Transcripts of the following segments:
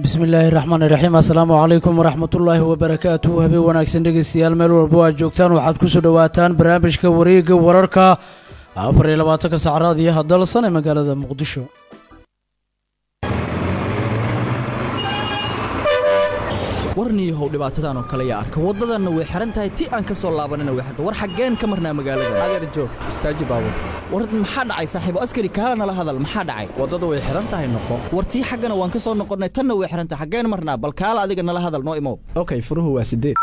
bismi illaahi raxmaani raxiim assalaamu calaykum waraxmatullaahi wabarakaatuhu habeen wanaagsan dhegeystayaal meel walbo aad joogtaan waxaad kusoo dhowaataan barnaamijka wareega wararka afar iyo labaatanka sacraad iyo hadalsan ee magaalada muqdisho warniyahow dhibaatadan oo kale yaa arka waddadanna way xihan tahay ti aan ka soo laabanina way xihan tahay war xaggeen ka marnaa magaalada adeer joog istaaji baabur war maxaa dhacay saaxiibo askari kaala nala hadal maxaa dhacay waddadu way xihan tahay noqo war tii xaggana waan ka soo noqonnay tanna way xihan tahay xaggeen marnaa bal kaala adiga nala hadal noo imow okay furuhu waa sideed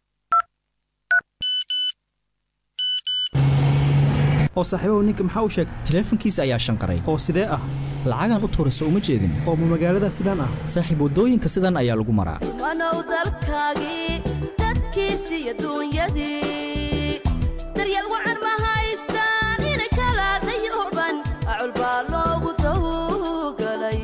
oo saaxiibahu ninka maxaa u sheegay taleefankiisa ayaa shanqaray oo sidee ah lacagaan u tuurayso uma jeedin oo ma magaalada sidaan ah saaxiib waddooyinka sidan ayaa lagu maraa wanow dalkaagii dadkiisi iyo duunyadii daryeel wacan ma haystaan inay kala dayuban acul baa loogu tawgalay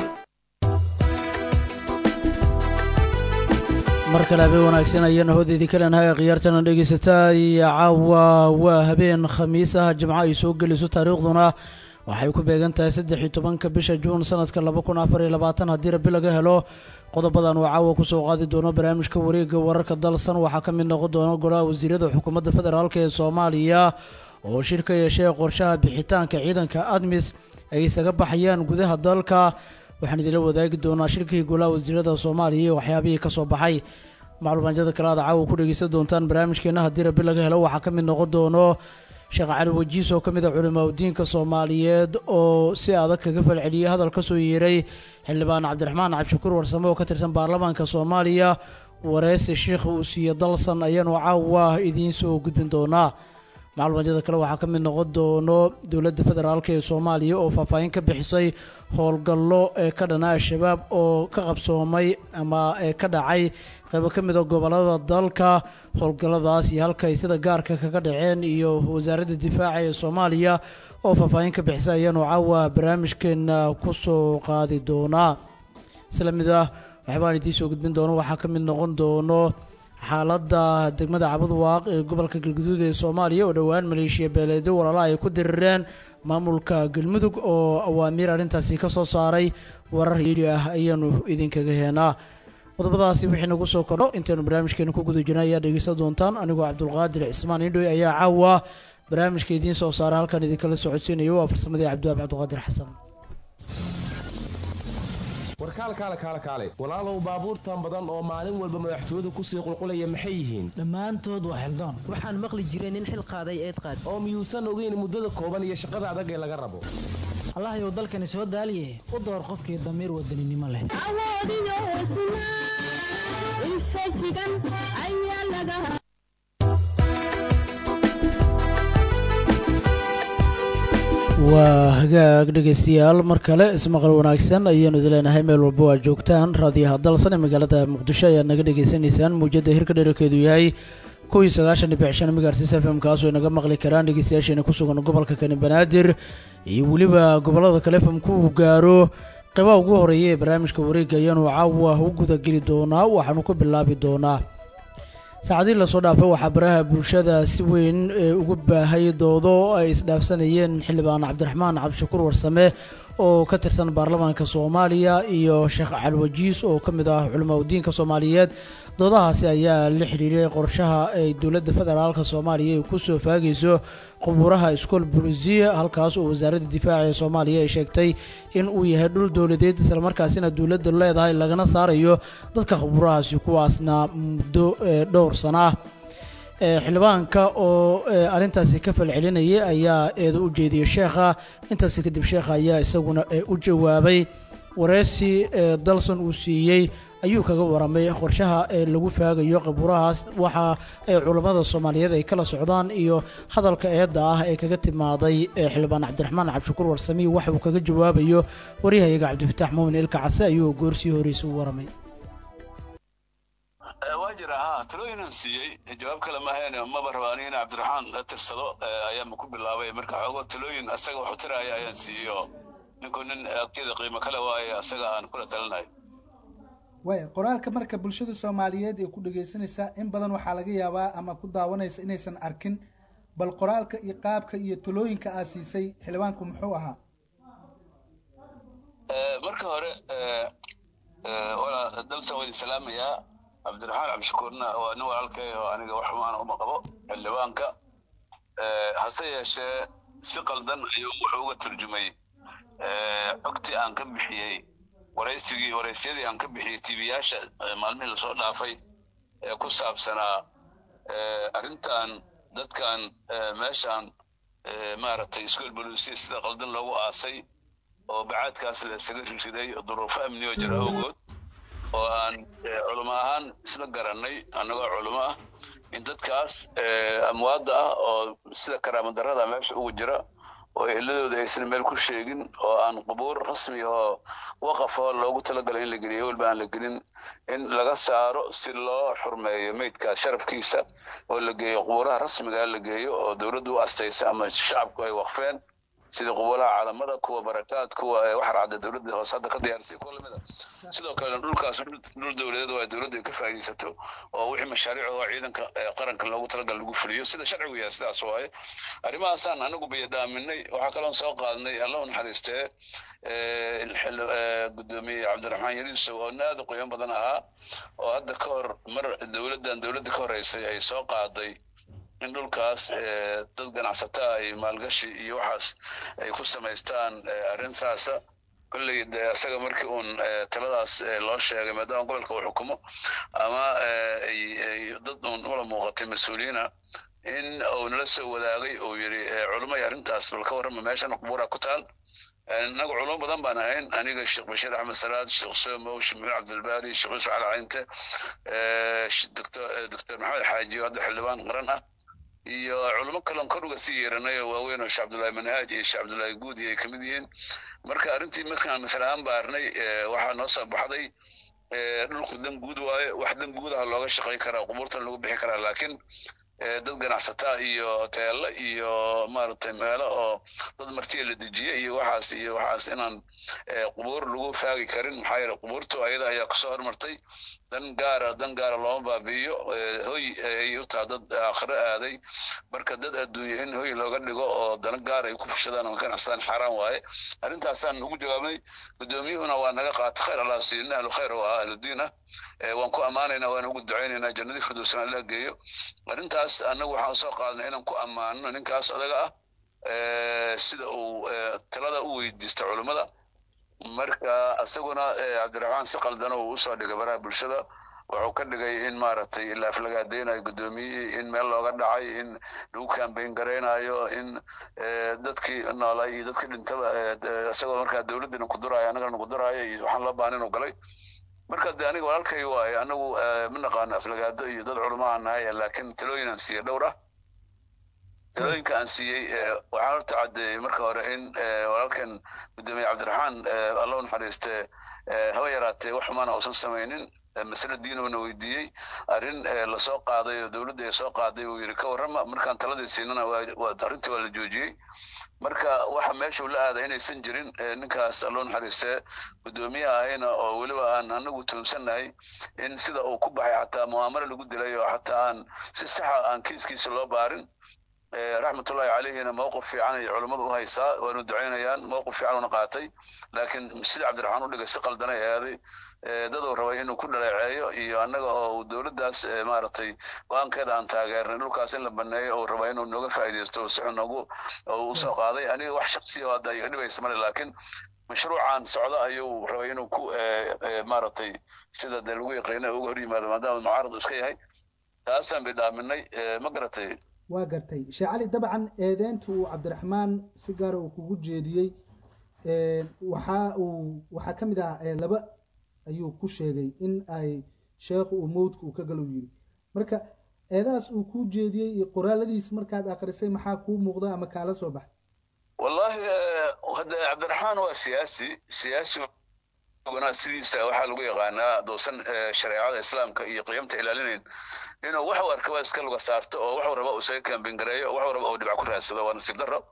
mar kale habeen wanaagsan ayaana hoodeydii kaleenahay khiyaartana dhegaysataa iyo caawa waa habeen khamiis ah jimco ay soo gelayso taariikhduna waxay ku beegan tahay saddex iyo tobanka bisha juun sanadka laba kun afar iyo labaatan haddii rabi laga helo qodobadan uu caawa kusoo qaadi doono barnaamijka wareega wararka dalsan waxaa ka mid noqon doona golaha wasiirada xukuumadda federaalk ee soomaaliya oo shir ka yeeshay qorshaha bixitaanka ciidanka admis ay isaga baxayaan gudaha dalka waxaan idinla wadaagi doonaa shirkii golaha wasiirada soomaaliya iyo waxyaabihii ka soo baxay macluumaanjada kale aad caawa ku dhegeysan doontaan barnaamijkeena haddii rabi laga helo waxaa ka mid noqon doono sheekh cali wajiis oo ka mid a culimaa udiinka soomaaliyeed oo si adag kaga falceliyey hadal ka soo yeeray xildhibaan cabdiraxmaan cabdishakuur warsame oo ka tirsan baarlamaanka soomaaliya wareysi sheikha uu siiye dalsan ayaanu caawa idiin soo gudbin doonaa macluumadyada kale waxaa ka mid noqon doono dowladda federaalk ee soomaaliya oo faahfaahin ka bixisay howlgallo ee ka dhana al-shabaab oo ka qabsoomay ama ee ka dhacay qaybo ka mid a gobolada dalka howlgalladaas iyo halkay sida gaarka kaga dhaceen iyo wasaaradda difaaca ee soomaaliya oo faahfaahin ka bixisay ayaanu caawa barnaamijkeena kusoo qaadi doonaa isla mid ah waxbaan idiin soo gudbin doono waxaa ka mid noqon doono xaaladda degmada cabadwaaq ee gobolka galguduud ee soomaaliya oo dhowaan maleeshiya beeleedyo walaala ay ku dirireen maamulka galmudug oo awaamiir arrintaasi ka soo saaray warar yidhi ah ayaanu idinkaga heenaa qodobadaasi wixii nagu soo kordho intaynu barnaamijkeena ku guda jirna ayaa dhegeysan doontaan anigoo cabdulqaadir cismaan indhoy ayaa caawa barnaamijka idiin soo saara halkan idinkala socodsiinayo waa farsamadii cabdiwaab cabdiqaadir xasan warkaal kaale kaale kaale walaalow baabuurtan badan oo maalin walba madaxtooyadu kusii qulqulaya maxay yihiin dhammaantood waa xildaan waxaan maqli jiray nin xil qaaday eed qaad oo miyuusan ogeyn muddada kooban iyo shaqada adag ee laga rabo allahayow dalkani soo daaliye u door qofkii damiir wadaninimo leh waa hagaag dhegeystayaal mar kale ismaqal wanaagsan ayaanu idin leenahay meel walba waa joogtaan raadiyaha dalsan ee magaalada muqdisho ayaad naga dhegeysanaysaan muujadda hirka dherarkeedu yahay kow iyo sagaashan dhibic shan megaartis f m kaasoo inaga maqli karaan dhegeystayaasheena ku sugan gobolka kani banaadir iyo weliba gobollada kale fm ku gaaro qeybaha ugu horeeya ee barnaamijka wareega ayaanu caawa u gudageli doonaa waxaanu ku bilaabi doonaa saacadii lasoo dhaafay waxaa baraha bulshada si weyn ugu baahay doodo ay isdhaafsanayeen xildhibaan cabdiraxmaan cabdishakuur warsame oo ka tirsan baarlamaanka soomaaliya iyo sheekh calwajiis oo ka mid ah culamaa udiinka soomaaliyeed doodahaasi ayaa la xidhiiray qorshaha ay dowladda federaalka soomaaliya ay kusoo faagayso qubuuraha iskool bulisiya halkaas oo wasaaradda difaaca ee soomaaliya ay sheegtay in uu yahay dhul dowladeed islamarkaasina dowladda leedahay lagana saarayo dadka qubuurahaasi kuwaasna muddo dhowr sana ah xildhibaanka oo arrintaasi ka falcelinayay ayaa eeda u jeediyey sheekha intaasi kadib sheekha ayaa isaguna u jawaabay wareysi dalson uu siiyey ayuu kaga waramay qorshaha ee lagu faagayo qabuurahaas waxa ay culammada soomaaliyeed ay kala socdaan iyo hadalka eedda ah ee kaga timaaday xildhibaan cabdiraxmaan cabdishakuur warsamiy waxa uu kaga jawaabayo waryahayaga cabdifataax muumin ilka case ayuu goorsii horeysa u waramay waa jira ha talooyinan siiyey jawaab kale maahayn maba raba aniga in cabdiraxmaan la tirsado ayaanba ku bilaabay marka xoogo talooyin asaga wax u tiraya ayaan siiyey oo ninku nin agtiyada qiimo kale waaye asaga aan kula talinayo waaya qoraalka marka bulshada soomaaliyeed ee ku dhegaysanaysaa in badan waxaa laga yaabaa ama ku daawanaysa inaysan arkin bal qoraalka iyo qaabka iyo talooyinka aa siisay xildhibaanku muxuu ahaa marka hore walaa dalta waa idin salaamayaa cabdiraxmaan cabdishakuurna waa nin walaalkay oo aniga wax xumaana uma qabo xildhibaanka hase yeeshee si qaldan ayuu wuxuu uga turjumay xogtii aan ka bixiyey waraysigii waraysyadii aan ka bixiyey tiibiyaasha maalmihii lasoo dhaafay ee ku saabsanaa arrintan dadkan meeshan maaragtay iskool boluusiya sida qaldan loogu aasay oo bacaadkaas la isaga riday duruufo amniyo jira awgood oo aan culimo ahaan isla garannay annagoo culimo ah in dadkaas amwaadda ah oo sida karaamadarrada meesha ugu jira oo eladooda aysan meel ku sheegin oo aan qubuur rasmi oo waqafoo loogu talagalay in la geliyo walba aan la gelin in laga saaro si loo xurmeeyo meydkaas sharafkiisa oo la geeyo qubuuraha rasmiga la geeyo oo dowladdu u astaysa ama shacabku ay waqfeen sida qubuuraha caalamada kuwa barakaad kuwa waxar cadda dowladda hoose hadda ka diyaarisay kuwa lamida sidoo kalena dhulkaas dhul dowladeed waa dowladda ay ka faa'iidaysato oo wixii mashaariic oo ciidanka qaranka loogu talagal lagu fuliyo sida sharcigu yahay sidaas waaye arrimahaasaan anagu biyadhaaminay waxaa kaloon soo qaadnay allah u naxariistee gudoomiye cabdiraxmaan yariisow oo aad u qiimo badan ahaa oo hadda ka hor mar dowladdan dowladda ka horeysay ay soo qaaday in dhulkaas dad ganacsataa ay maalgashi iyo waxaas ay ku samaystaan arrin saasa kolley de isaga markii uun taladaas loo sheegay maadaama gobolka uu xukumo ama ay dad uun ula muuqatay mas-uuliyiina in uu nala soo wadaagay uu yidhi culumay arrintaas bal ka warrama meeshan qubuura ku taal inagu culamo badan baan ahayn aniga sheekh bashiir axmed salaad sheekh somow sheekh maxamed cabdilbaari sheekh yusuf cali caynte doctor maxamed xaaji oo hadda xildhibaan qaran ah iyo culamo kaleon kor uga sii yeeranay oo waaweyn oo sheekh cabdullaahi manhaaj iyo sheekh cabdullaahi guudi ay kamid yihiin marka arrintii markaan masale ahaan baarnay waxaa noo soo baxday dhulku dan guud waaye wax dan guudaha looga shaqay karaa qubuurtan lagu bixi karaa laakiin dad ganacsataa iyo hoteelo iyo maaragtay meelo oo dad martiya la dejiye iyo waxaas iyo waxaas inaan qubuur lagu faagi karin maxaa yeele qubuurtu ayada ayaa kusoo hormartay dan gaara dan gaara looma baabi'iyo hoy ay u taha dad aakhiro aaday marka dad adduunye in hoy looga dhigo oo dana gaar ay ku fushadaan oo ganacsadaan xaaraan waaye arrintaasaan ugu jawaabnay guddoomiyuhuna waa naga qaatay khayr allah siiyo nin ahlu khayr oo ah ahludiin ah waan ku ammaanaynaa waan ugu ducaynaynaa jannadii firdowsana allah geeyo arrintaas annagu waxaan soo qaadnay inaan ku ammaano ninkaas odaga ah sida uu talada u weydiista culummada marka isaguna cabdiraxmaan si qaldan uu usoo dhigay baraha bulshada wuxuu ka dhigay in maaragtay ilaaf laga adeynayo guddoomiyihii in meel looga dhacay in lagu kambayn garaynayo in dadkii noolay iyo dadkii dhintaba isagoo markaa dowladdina ku duraayo annagana ku duraayo iyo waxaan loo baahan inuu galay marka de aniga walaalkay waaye anagu ma naqaano aflagaado iyo dad culamo aan nahay laakiin talooyin aan siiyey dhowr ah talooyinka aan siiyey waxaan horta caddeeyey marka hore in walaalkan gudoomiye cabdiraxmaan alla u naxariiste haba yaraatee wax xumaana uusan samaynin masale diinuuna weydiiyey arrin lasoo qaaday oo dowladda ay soo qaaday uu yidhi ka warrama markaan taladii siinana arrintii waa la joojiyey marka waxa meesha la aada inaysan jirin ninkaas alloo naxariistee guddoomiye ahayna oo weliba aan anagu tuunsannahay in sida uu ku baxay xataa mu'aamaro lagu dilay oo xataa aan si saxa aan kiiskiisa loo baarin raxmatullahi calayhina mowqif fiican ay culummadu u haysaa waanu ducaynayaan mowqif fiican una qaatay laakiin sida cabdiraxmaan u dhigay si qaldanay aaday daduu rabay inuu ku dhaleeceeyo iyo annaga oo dowladdaas maaragtay go-aankeeda aan taageernay dhulkaas in la baneeyo oo raba inuu nooga faa'iidaysto si xun noogu usoo qaaday aniga wax shaksiya oo hadda iga dhibaysa male laakiin mashruucan socda ayuu rabay inuu ku maaragtay sida dee lagu yaqiina uga hor yimaado maadaama mucaarad iska yahay taasaan bidhaaminay ma garatay waa gartay sheekh cali dabcan eedeynta uu cabdiraxmaan si gaara uu kugu jeediyey waxa uu waxaa ka mid ah laba ayuu ku sheegay in ay sheekhu uu mowdka uu ka galo yiri marka eedahaas uu kuu jeediyey iyo qoraaladiis markaad akrisay maxaa kuu muuqda ama kaala soo baxay wallahi hadda cabdiraxmaan waa siyaasi siyaasi sidiisa waxaa lagu yaqaanaa doosan shareecada islaamka iyo qiyamta ilaalinayn inuu wax u arkaba iska luga saarto oo waxuu raba uu isaga kaambingareeyo waxuu raba uu dhibac ku raadsado waa nasiib darro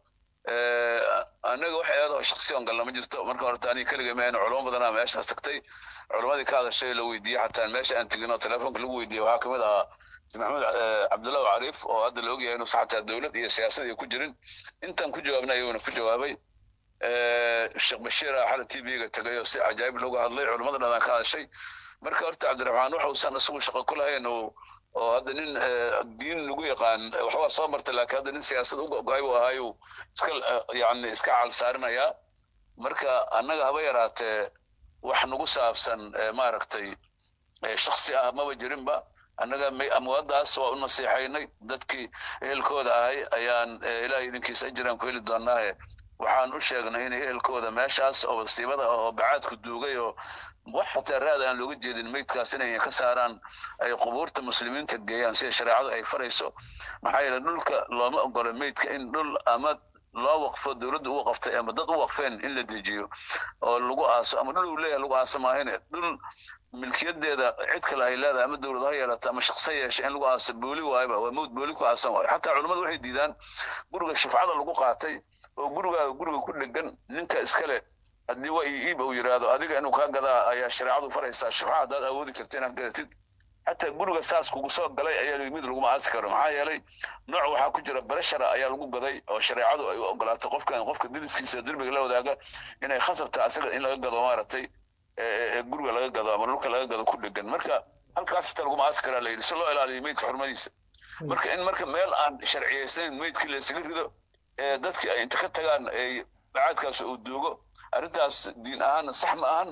annaga wax eedoo shaksiyan galna ma jirto marka horta aniga keliga ma ayna culamo badanaa meeshaas tagtay culamadii ka hadashay la weydiiyey xataa meesha aan tegin oo telefoonka lagu weydiiyey waxaa kamid ahaa maxamed cabdullahi cariif oo hadda la ogyahay inuusan xataa dowlad iyo siyaasad iyo ku jirin intaan ku jawaabnay ayuuna ku jawaabay sheekh bashiira xala t v-ga tegay oo si cajaa'ib looga hadlay culammada dhadan ka hadashay marka horta cabdiraxmaan waxausan isagu shaqo ku lahayn oo oo hadda nin diin lagu yaqaan waxbaa soo martay laakiin hadda nin siyaasad u go-ay buu ahaayu iska yani iska caalsaarinayaa marka annaga haba yaraatee wax nagu saabsan maaragtay shaksi ah maba jirinba annaga amwaadaas waa u nasiixaynay dadkii ehelkooda ahay ayaan ilaah idinkiisa ajiraan ku heli doonaahe waxaan u sheegnay inay ehelkooda meeshaas oo wasiibada ah oo bacaadku duugay oo wax xataa raad aan looga jeedin meydkaas inay ka saaraan ay qubuurta muslimiinta geeyaan sida shareecadu ay farayso maxaa yeele dhulka looma ogolo meydka in dhul ama loo waqfo dowladda u waqaftay ama dad u waqfeen in la dejiyo oo lagu aaso ama dhul uu leeyahay lagu aaso maahine dhul milkiyadeeda cid kale ay leedahay ama dowlad ha yeelato ama shaqsa yeesha in lagu aaso booli waayba waa mawd booli ku aasan waayo xataa culummadu waxay diidaan guriga shufcada lagu qaatay oo gurigaaga guriga ku dhegan ninka iskale haddii waa iib uu yidhaahdo adiga inuu kaa gadaa ayaa shareecadu faraysaa shufca haddaad awoodi karta inaad gadatid xataa guriga saas kugu soo galay ayaa mid laguma aasi karo maxaa yeelay nooc waxaa ku jira barashara ayaa lagu gaday oo shareecadu ay u ogolaatay qofkan qofka diliskiisa derbiga la wadaaga inay khasabta asaga in laga gado maaragtay guriga laga gado ama dhulka laga gado ku dhegan marka halkaas xitaa laguma aasi karaa la yidhi si loo ilaaliyo meydka xurmadiisa marka in marka meel aan sharciyaysnayn meydkii laysaga rido dadkii ay inta ka tagaan bacaadkaas uu duugo arrintaas diin ahaanna sax ma ahan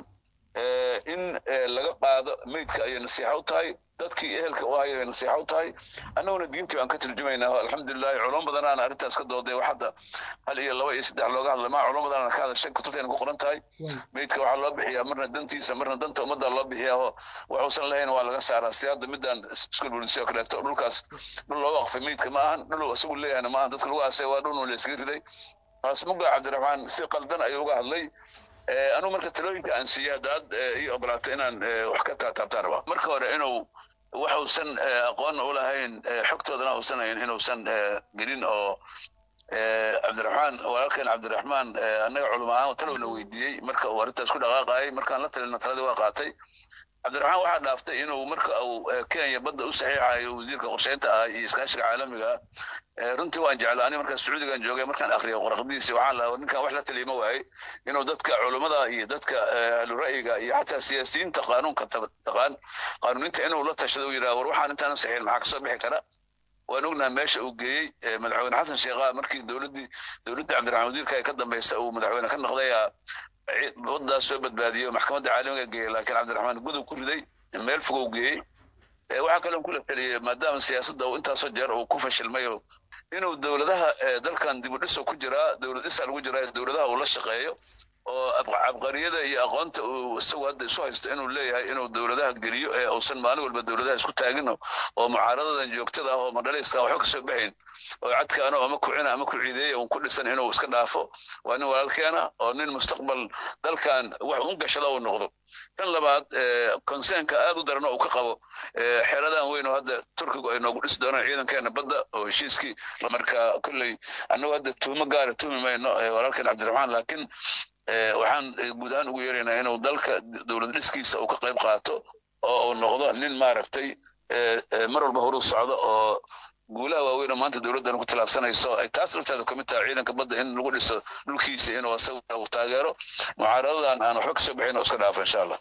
in laga qaado meydka ayay nasiixa u tahay dadkii ehelka u hayay nasiixa u tahay annaguna diintii baan ka turjumaynaa alxamdulilahi culamo badanaana arrintaas ka dooday wax hadda hal iyo laba iyo saddex looga hadlay maa culamo badanaana ka hadashay kutubteena ku qoran tahay meydka waxaa loo bixiyaa marna dantiisa marna danta ummadda loo bixiyaa oo waxuusan lahayn waa laga saaraa si hadda midaan iskul bulisi oo kaleeto dhulkaas dhul loo waqfay meydka ma ahan dhul isagu leeyahayna ma ahan dadka lagu aasay waa dhul laysaga riday taas muga cabdiraxmaan si qaldan ayuu uga hadlay anugu marka talooyinka aan siiyey haddaad ii ogolaato inaan wax ka taataabtaan rabaa marka hore inuu waxuusan aqoon u lahayn xogtoodana uusan hayn inuusan gelin oo cabdiraxmaan walaalkeen cabdiraxmaan annaga culum ahaan talowna weydiiyey marka uu arrintaas ku dhaqaaqayay markaan la talina taladii waa qaatay cabdiraxmaan waxaa dhaaftay inuu marka uu kenya badda u saxiixayo wasiirka qorsheynta ah iyo iskaashiga caalamiga runtii waan jeclaa ani markaa sacuudigan joogay markaan akriyo qoraqdiisi waxaan lahaa ninkan wax la taliyma waayey inuu dadka culummada iyo dadka ahlu ra'yiga iyo xataa siyaasiyiinta qaanuunka taqaan qaanuuninta inuu la tashado u yidhaha war waxaan intaan saxiin maxaa kasoo bixi kara waan ognaha meesha uu geeyey madaxweyne xasan sheekha markii dowladdii dowladda cabdiraxmaan wasiirka ay ka dambaysa uu madaxweyne ka noqday waddaas soo badbaadiyo maxkamadda caalamiga geeyey laakiin cabdiraxmaan gudub ku riday meel fogow geeyey waxaa kaloo kula taliyey maadaama siyaasadda uu intaasoo jeer uu ku fashilmayo inuu dowladaha dalkan dibudhiso ku jiraa dowlad dhisa lagu jiraa dowladaha uu la shaqeeyo oo cabqariyada iyo aqoonta uu isagu hadda isu haysto inuu leeyahay inuu dowladaha geliyo ee uusan maalin walba dowladaha isku taagin oo mucaaradadan joogtada ah oo madhalayska waxba kasoo baxayn oo cadkaano ama kucina ama ku ciideeya uun ku dhisan inuu iska dhaafo waa nin walaalkeena oo nin mustaqbal dalkan wax un gashada uu noqdo tan labaad konseenka aad u darano uu ka qabo xeeradan weyn oo hadda turkigu ay noogu dhisi doonaan ciidankeena badda oo heshiiskii marka kolley annagu hadda tuumo gaara tuumi mayno walaalkeen cabdiraxmaan laakiin waxaan guud ahaan ugu yeeraynaa inuu dalka dowlad dhiskiisa uu ka qayb qaato oo uu noqdo nin maaragtay mar walba horu socdo oo guulaha waaweyn oo maanta dowladdan ku tallaabsanayso ay taas lafteeda ka mid tahay ciidanka badda in lagu dhiso dhulkiisa inuu asaga uu taageero mucaaradadan aan waxba kasoo bixin oo iska dhaafo insha allah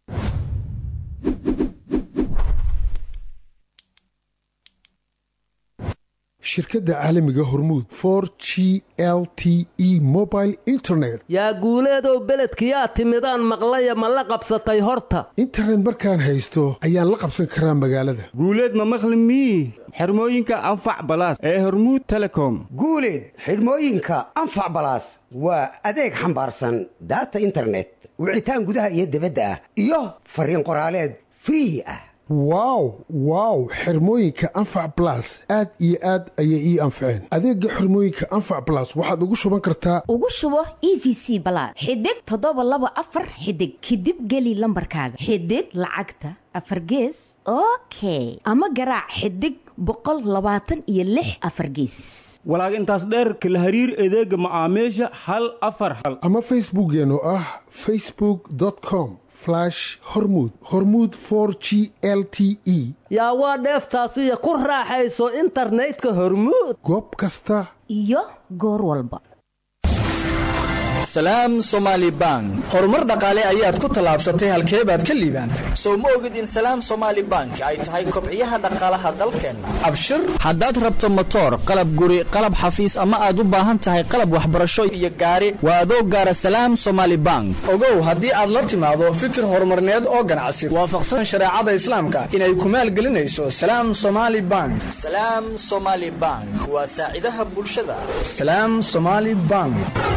shirkadda caalamiga hormuud for g l t e mobile internet yaa guuleedow beledkiyaa timidaan maqlaya ma la qabsatay horta internet markaan haysto ayaan la qabsan karaa magaalada guuleed ma maqli mii xirmooyinka anfac balaas ee hormuud telecom guuleed xidhmooyinka anfac balaas waa adeeg xambaarsan daata internet wicitaan gudaha iyo dibadda ah iyo fariin qoraaleed free ah wow wow xirmooyinka anfac balas aad iyo aad ayay ii anfaceen adeegga xirmooyinka anfac balas waxaad ugu shuban kartaa ugu shubo e v c balaad xidig toddoba laba afar xidig kadib geli lambarkaaga xidig lacagta afar gees okay ama garaac xidig boqol labaatan iyo lix afar geesis walaag intaas dheerka la hariir adeega macaamiisha hal afar hal ama facebookkeen oo ah facebook com hormud hormud g l t e yaa waa dheeftaasiyo ku raaxayso internetka hormuud goob kasta iyo goor walba salaam somaali bank horumar dhaqaale ayaad ku tallaabsatay halkee baad ka liibaantay sow ma ogid in salaam somaali bank ay tahay kobciyaha dhaqaalaha dalkeenna abshir haddaad rabto motoor qalab guri qalab xafiis ama aad u baahan tahay qalab waxbarasho iyo gaari waa adoo gaara salaam somaali bank ogow haddii aad la timaado fikir horumarneed oo ganacsi waafaqsan shareecada islaamka inay ku maalgelinayso salaam somaali bank salaam somaali bank waa saacidaha bulshada salaam somaali bank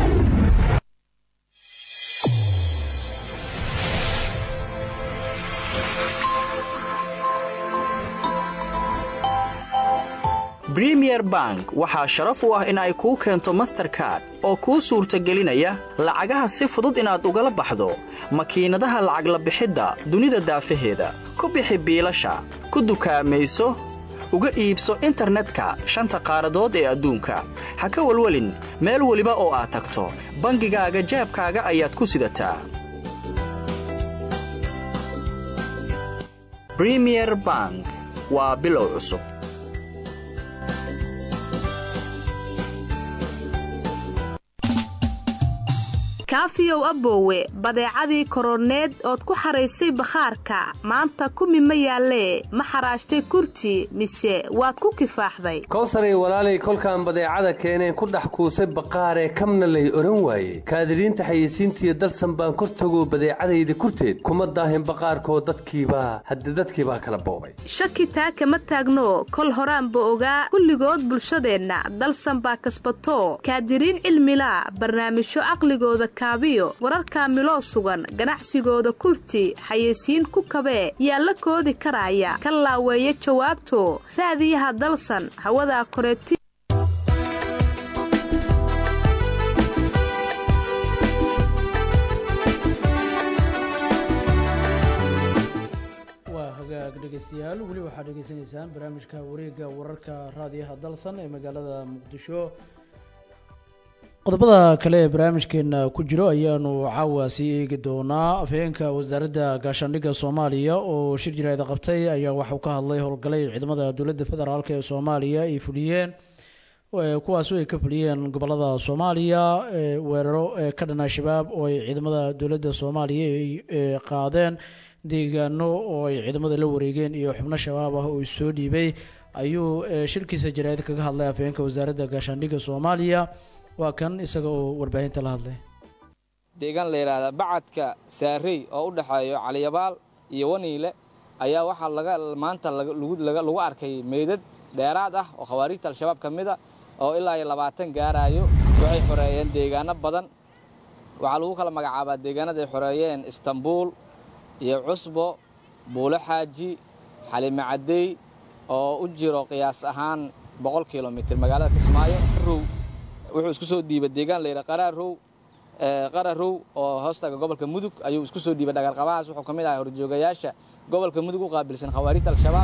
bremier bank waxaa sharaf u ah in ay kuu keento masterkard oo kuu suurtagelinaya lacagaha si fudud inaad ugala baxdo makiinadaha lacag la bixidda dunida daafaheeda ku bixi biilasha ku dukaamayso uga iibso internetka shanta qaaradood ee adduunka ha ka welwelin meel weliba oo aad tagto bangigaaga jeebkaaga ayaad ku sidataa bremier bank waa bilow cusub kaafiyow aboowe badeecadii koroneed ood ku xaraysay bakhaarka maanta kumi ma yaallee ma xaraashtay kurti mise waad ku kifaaxday kowsaray walaalay kolkaan badeecada keeneen ku dhex kuusay baqaaree kamna lay odhan waaye kaadiriinta xayeysiintiiyo dalsan baan kor tagoo badeecadayda kurteed kuma daahin baqaarkoo dadkiibaa hadde dadkiibaa kala boobay shaki taa kama taagno kol horaanba ogaa kulligood bulshadeenna dalsan baa kasbato kaadiriin cilmilaa barnaamijyo caqligooda kaabiyo wararka miloo sugan ganacsigooda kurti xayeysiin ku kabee yaa la koodi karaya ka laaweeya jawaabto raadiyaha dalsan hawadaa koreeti waa hagaag dhegeystayaal weli waxaad dhegeysanaysaan barnaamijka wareegga wararka raadiyaha dalsan ee magaalada muqdisho qodobada kale ee barnaamijkeena ku jiro ayaanu caawa sii eegi doonaa afhayeenka wasaaradda gaashaandhigga soomaaliya oo shir jiraada qabtay ayaa waxauu ka hadlay howlgalay ciidamada dowladda federaalk ee soomaaliya ay fuliyeen kuwaas ay ka fuliyeen gobolada soomaaliya weeraro ka dhan al-shabaab oo ay ciidamada dowladda soomaaliya ay qaadeen deegaano oo ay ciidamada la wareegeen iyo xubno shabaab ah oo soo dhiibay ayuu shirkiisa jaraa'id kaga hadlay afhayeenka wasaaradda gaashaandhigga soomaaliya waa kan isaga oo warbaahinta la hadlay deegaan la yidhaahdaa bacadka saarey oo u dhexeeyo caliyabaal iyo waniile ayaa waxaa laga maanta lagu arkay meydad dheeraad ah oo khawaariijta al-shabaab ka mid a oo ilaa iyo labaatan gaaraayo waxay xoreeyeen deegaano badan waxaa lagu kala magacaabaa deegaanada ay xoreeyeen istanbuul iyo cusbo buulo xaaji xalime caddey oo u jiro qiyaas ahaan boqol kilomitir magaalada kismaayo wuxuu isku soo dhiibay deegaan layidha qaraarow qararow oo hoostaga gobolka mudug ayuu isku soo dhiibay dhagarqabahaas wuxuu ka mid ahay horjoogayaasha gobolka mudug u qaabilsan khawaariijta al-shabaab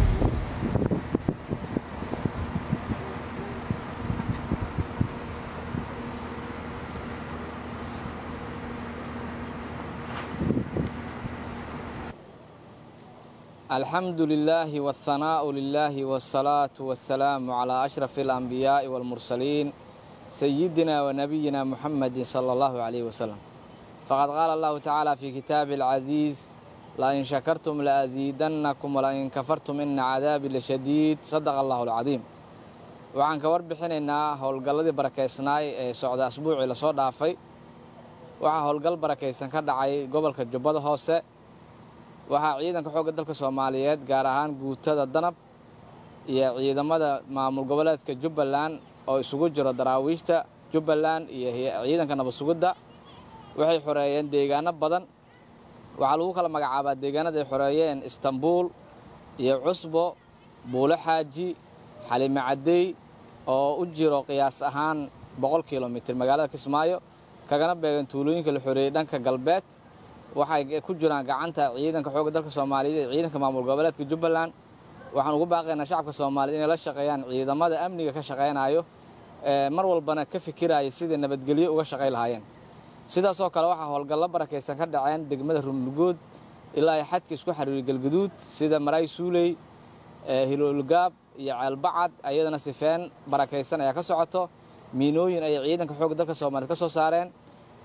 alxamdu lilaahi wاlhanaa'u lilaahi wاsalaatu wasalaamu calaa ashrafi alanbiyaa'i wاlmursaliin sayidina wanabiyina muxamadi sala allahu calayh wasalam faqad qaala allahu tacaala fii kitaabi alcasiiz lain shakartum laasiidannakum walain kafartum ina cadaabi lashadiid sadaqa allahu alcadiim waxaan ka warbixinaynaa howlgalladii barakaysnaay ee socda asbuucii lasoo dhaafay waxaa howlgal barakaysan ka dhacay gobolka jubbada hoose waxaa ciidanka xoogga dalka soomaaliyeed gaar ahaan guutada danab iyo ciidamada maamul goboleedka jubbaland oo isugu jiro daraawiishta jubbaland iyo ciidanka nabad sugidda waxay xoreeyeen deegaano badan waxaa lagu kala magacaabaa deegaanada ay xoreeyeen istanbuul iyo cusbo buulo xaaji xalime caddey oo u jiro qiyaas ahaan boqol kilomitir magaalada kismaayo kagana beegan tuulooyinka la xoreeyey dhanka galbeed waxay ku jiraan gacanta ciidanka xoogga dalka soomaaliyeed ee ciidanka maamul goboleedka jubbaland waxaan ugu baaqaynaa shacabka soomaaliyeed inay la shaqeeyaan ciidamada amniga ka shaqaynayo mar walbana ka fikiraya sidai nabadgelyo uga shaqay lahaayeen sidaasoo kale waxaa howlgallo barakaysan ka dhaceen degmada runlugood ilaa ay xadka isku xariiriy galgaduud sida maraay suuley hiloolgaab iyo ceelbacad ayadana sifeen barakaysan ayaa ka socoto miinooyin ayay ciidanka xoogga dalka soomaaliyed ka soo saareen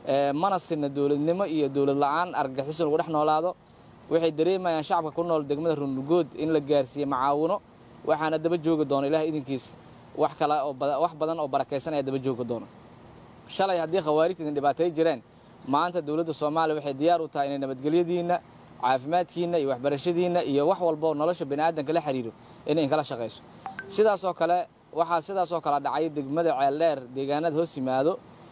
mana sinna dowladnimo iyo dowlad la'aan argagixiso lagu dhex noolaado waxay dareemayaan shacabka ku nool degmada runlugood in la gaarsiiye macaawino waxaana daba joogi doona ilaah idinkiis wax kale oo wax badan oo barakaysan ayaa daba joogi doona shalay haddii khawaarijta idin dhibaatay jireen maanta dowladda soomaaliya waxay diyaar u tahay inay nabadgelyadiinna caafimaadkiinna iyo waxbarashadiinna iyo wax walba oo nolosha bani aadamka la xiriiro inay inkala shaqayso sidaasoo kale waxaa sidaasoo kale dhacay degmada ceeldheer deegaanada hoos yimaado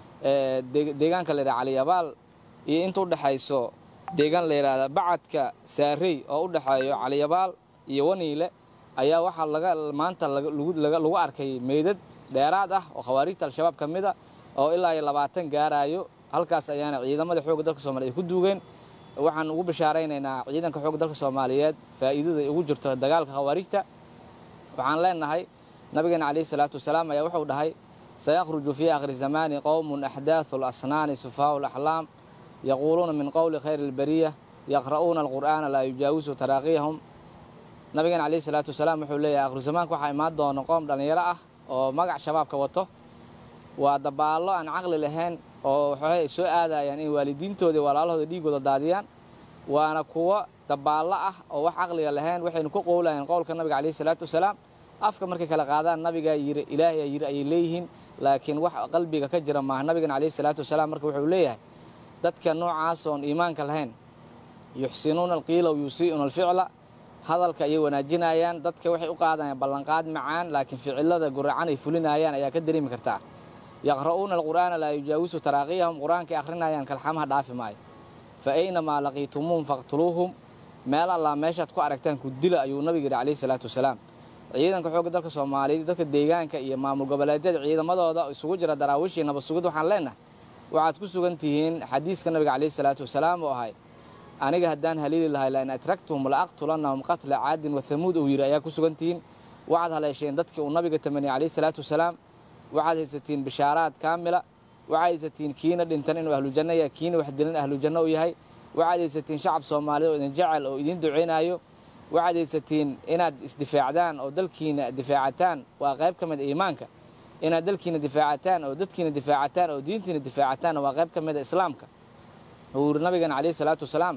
deegaanka la yidhaha caliyabaal iyo inta u dhexayso deegaan la yidhaahda bacadka saarey oo u dhexeeyo caliyabaal iyo waniile ayaa waxaa laga maanta lagu arkay meydad dheeraad ah oo khawaarijta al-shabaab ka mid a oo ilaa iyo labaatan gaaraayo halkaas ayaana ciidamada xoogga dalka soomaliya ay ku duugeen waxaan ugu bishaaraynaynaa ciidanka xoogga dalka soomaaliyeed faa'iidada ay ugu jirto dagaalka khawaarijta waxaan leenahay nabigeena calayhi salaatu wasalaam ayaa wuxuu dhahay sayakhruju fii akhri zamaani qowmun axdaathu lasnaani sufaau laxlaam yaquuluuna min qowli khayri albariya yaqra'uuna alqur'aana laa yujaawisu taraaqiyahum nabigeena calayhi salaatu wasalaam wuxuu leeyahay akhru zamaanka waxaa imaan doona qoom dhallinyaro ah oo magac shabaabka wato waa dabaallo aan caqli lahayn oo waxay soo aadayaan in waalidiintooda iyo walaalahooda dhiigooda daadiyaan waana kuwo dabaallo ah oo wax caqliga lahayn waxaynu ku qowlayaan qowlka nabiga calayhi salaatu wasalaam afka markay kala qaadaan nabigaa yiri ilaahayaa yiri ayay leeyihiin laakiin wax qalbiga ka jira maaha nabigana calayhi salaatu wasalaam marka wuxuu leeyahay dadka noocaas oon iimaanka lahayn yuxsinuuna alqiila w yusii'una alficla hadalka ayay wanaajinayaan dadka waxay u qaadayaan ballanqaad macaan laakiin ficilada guracan ay fulinayaan ayaa ka dareemi kartaa yaqra'uuna alqur'aana laa yujaawisu taraaqiyahum qur-aankay akhrinayaan kalxamaha dhaafi maayo fa aynamaa laqiitumuuhum faqtuluuhum meel allaa meeshaad ku aragtaan ku dila ayuu nabiga yidhi calayhi salaatu wasalaam ciidanka xoogga dalka soomaaliyeed dadka deegaanka iyo maamul goboleedyada ciidamadooda isugu jira daraawiishii nabad sugid waxaan leenahay waxaad ku sugan tihiin xadiiska nabiga calayhi salaatu wasalaam oo ahay aniga haddaan haliili lahay lain atragtuhum la aqtulannahum qatla caadin wa hamuud uu yidhi ayaa ku sugan tihiin waxaad haleesheen dadkii uu nabiga tamaniyey calayhi salaatu wasalaam waxaad haysatiin bishaaraad kaamila waxaad haysatiin kiina dhintan inuu ahlujanno yahay kiina wax dilan ahlujanno u yahay waxaad haysatiin shacab soomaaliyeed oo idin jecel oo idiin ducaynaayo waxaad haysatiin inaad isdifaacdaan oo dalkiina difaacataan waa qayb ka mid a iimaanka inaad dalkiina difaacataan oo dadkiina difaacataan oo diintiina difaacataan waa qayb ka mid a islaamka uu yidhi nabigeena calayhi salaatu wasalaam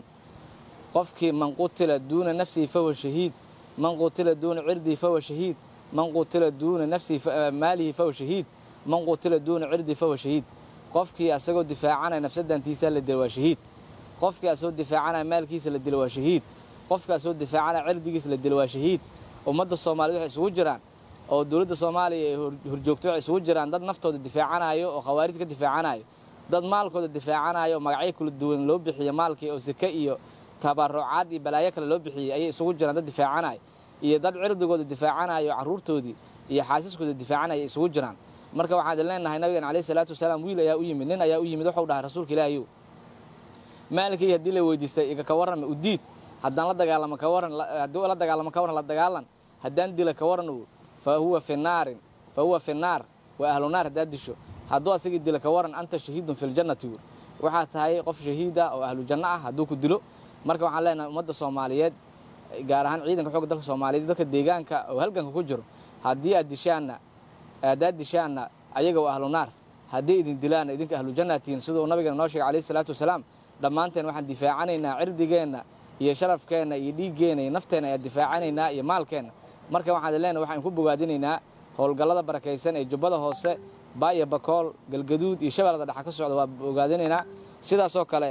qofkii man qutila duuna nafsihi fahuwa shahiid man qutila duuna cirdihi fahuwa shahiid man qutila duuna nafsihi maalihi fahuwa shahiid man qutila duuna cirdihi fahuwa shahiid qofkii asagoo difaacanaya nafsadantiisa la dilo waa shahiid qofkii asagoo difaacanaya maalkiisa la dilo waa shahiid qofkii asagoo difaacanaya cirdigiisa la dilo waa shahiid ummadda soomaaliyed waxay isugu jiraan oo dowladda soomaaliya ay horjoogto waxay isugu jiraan dad naftooda difaacanayo oo khawaarijta ka difaacanayo dad maalkooda difaacanayo oo magacyo kala duwan loo bixiyo maalkii oo seke iyo tabarucaad iyo balaayo kale loo bixiyey ayay isugu jiraan dad difaacanayo iyo dad cirdigooda difaacanayo carruurtoodii iyo xaasiskooda difaacanaya isugu jiraan marka waxaan idin leenahay nabigeena calayhi salaatu wasalaam wiil ayaa u yimid nin ayaa u yimid wuxuu dhahay rasuulka ilaahayow maalkii haddii la weydiistay iga ka warrama udiid haddaan la dagaalamo ka warran hadduu la dagaalamo ka warran la dagaalan haddaan dila ka warran uu fa huwa fi naarin fa huwa fi naar waa ahlu naar haddaad disho hadduu asagii dila ka warran anta shahiidun fi ljannati wuur waxaa tahay qof shahiid ah oo ahlu janno ah hadduu ku dilo marka waxaan leenahay ummadda soomaaliyeed gaar ahaan ciidanka xoogga dalka soomaaliyeed dadka deegaanka oo halganka ku jiro haddii aad dishaanna haddaad dishaanna ayaga waa ahlu naar haddii idin dilaanna idinka ahlu jannaad tihiin siduu nabigeena noo sheegay calayhi salaatu wasalaam dhammaanteen waxaan difaacanaynaa cirdigeenna iyo sharafkeenna iyo dhiiggeenna iyo nafteenna ayaan difaacanaynaa iyo maalkeenna marka waxaan idin leenahay waxaan ku bogaadinaynaa howlgallada barakaysan ee jubbada hoose baaya bakool galgaduud iyo shabeellada dhexa ka socda waa bogaadinaynaa sidaasoo kale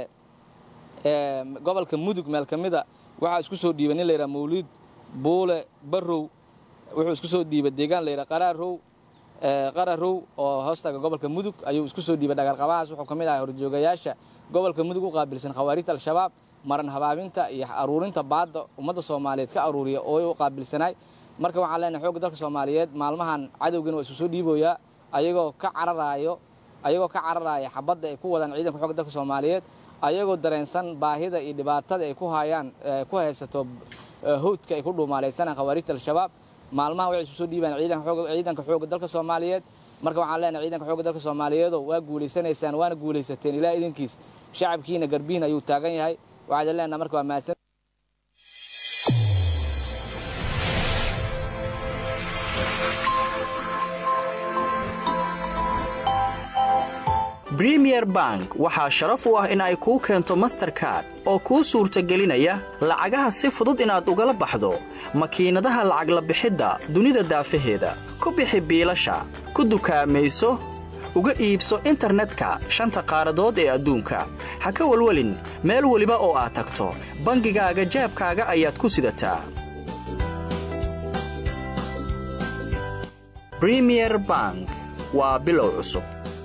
gobolka mudug meel ka mida waxaa isku soo dhiibay nin layidhaha mawliid buule barrow wuxuu isku soo dhiibay deegaan layidhaha qaraarow qararow oo hoostaga gobolka mudug ayuu isku soo dhiibay dhagarqabahaas wuxuu ka mid ahay horjoogayaasha gobolka mudug u qaabilsan khawaarijta al-shabaab maran habaabinta iyo aruurinta baadda ummadda soomaaliyeed ka aruuriya oo u qaabilsanaay marka waxaan leenahay xoogga dalka soomaaliyeed maalmahan cadowgiina waa isu soo dhiiboyaa ayagoo ka cararaayo ayagoo ka cararaaya xabadda ay ku wadaan ciidanka xoogga dalka soomaaliyeed ayagoo dareensan baahida iyo dhibaatada ay ku hayaan ku haysato howdka ay ku dhuumaalaysanaan khawaarijta al-shabaab maalmaha waxay isu soo dhiibaan ciidanka xoogga dalka soomaaliyeed marka waxaan leenahay ciidanka xoogga dalka soomaaliyeedo waa guulaysanaysaan waana guulaysateen ilaa idinkiis shacabkiina garbihin ayuu taagan yahay waxaa idin leenahay marka waa mahadsan bremier bank waxaa sharaf u ah in ay kuu keento masterkard oo kuu suurtagelinaya lacagaha si fudud inaad ugala baxdo makiinadaha lacag la bixidda dunida daafaheeda ku bixi biilasha ku dukaamayso uga iibso internetka shanta qaaradood ee adduunka ha ka welwelin meel weliba oo aad tagto bangigaaga jeebkaaga ayaad ku sidataa bremier bank waa bilow cusub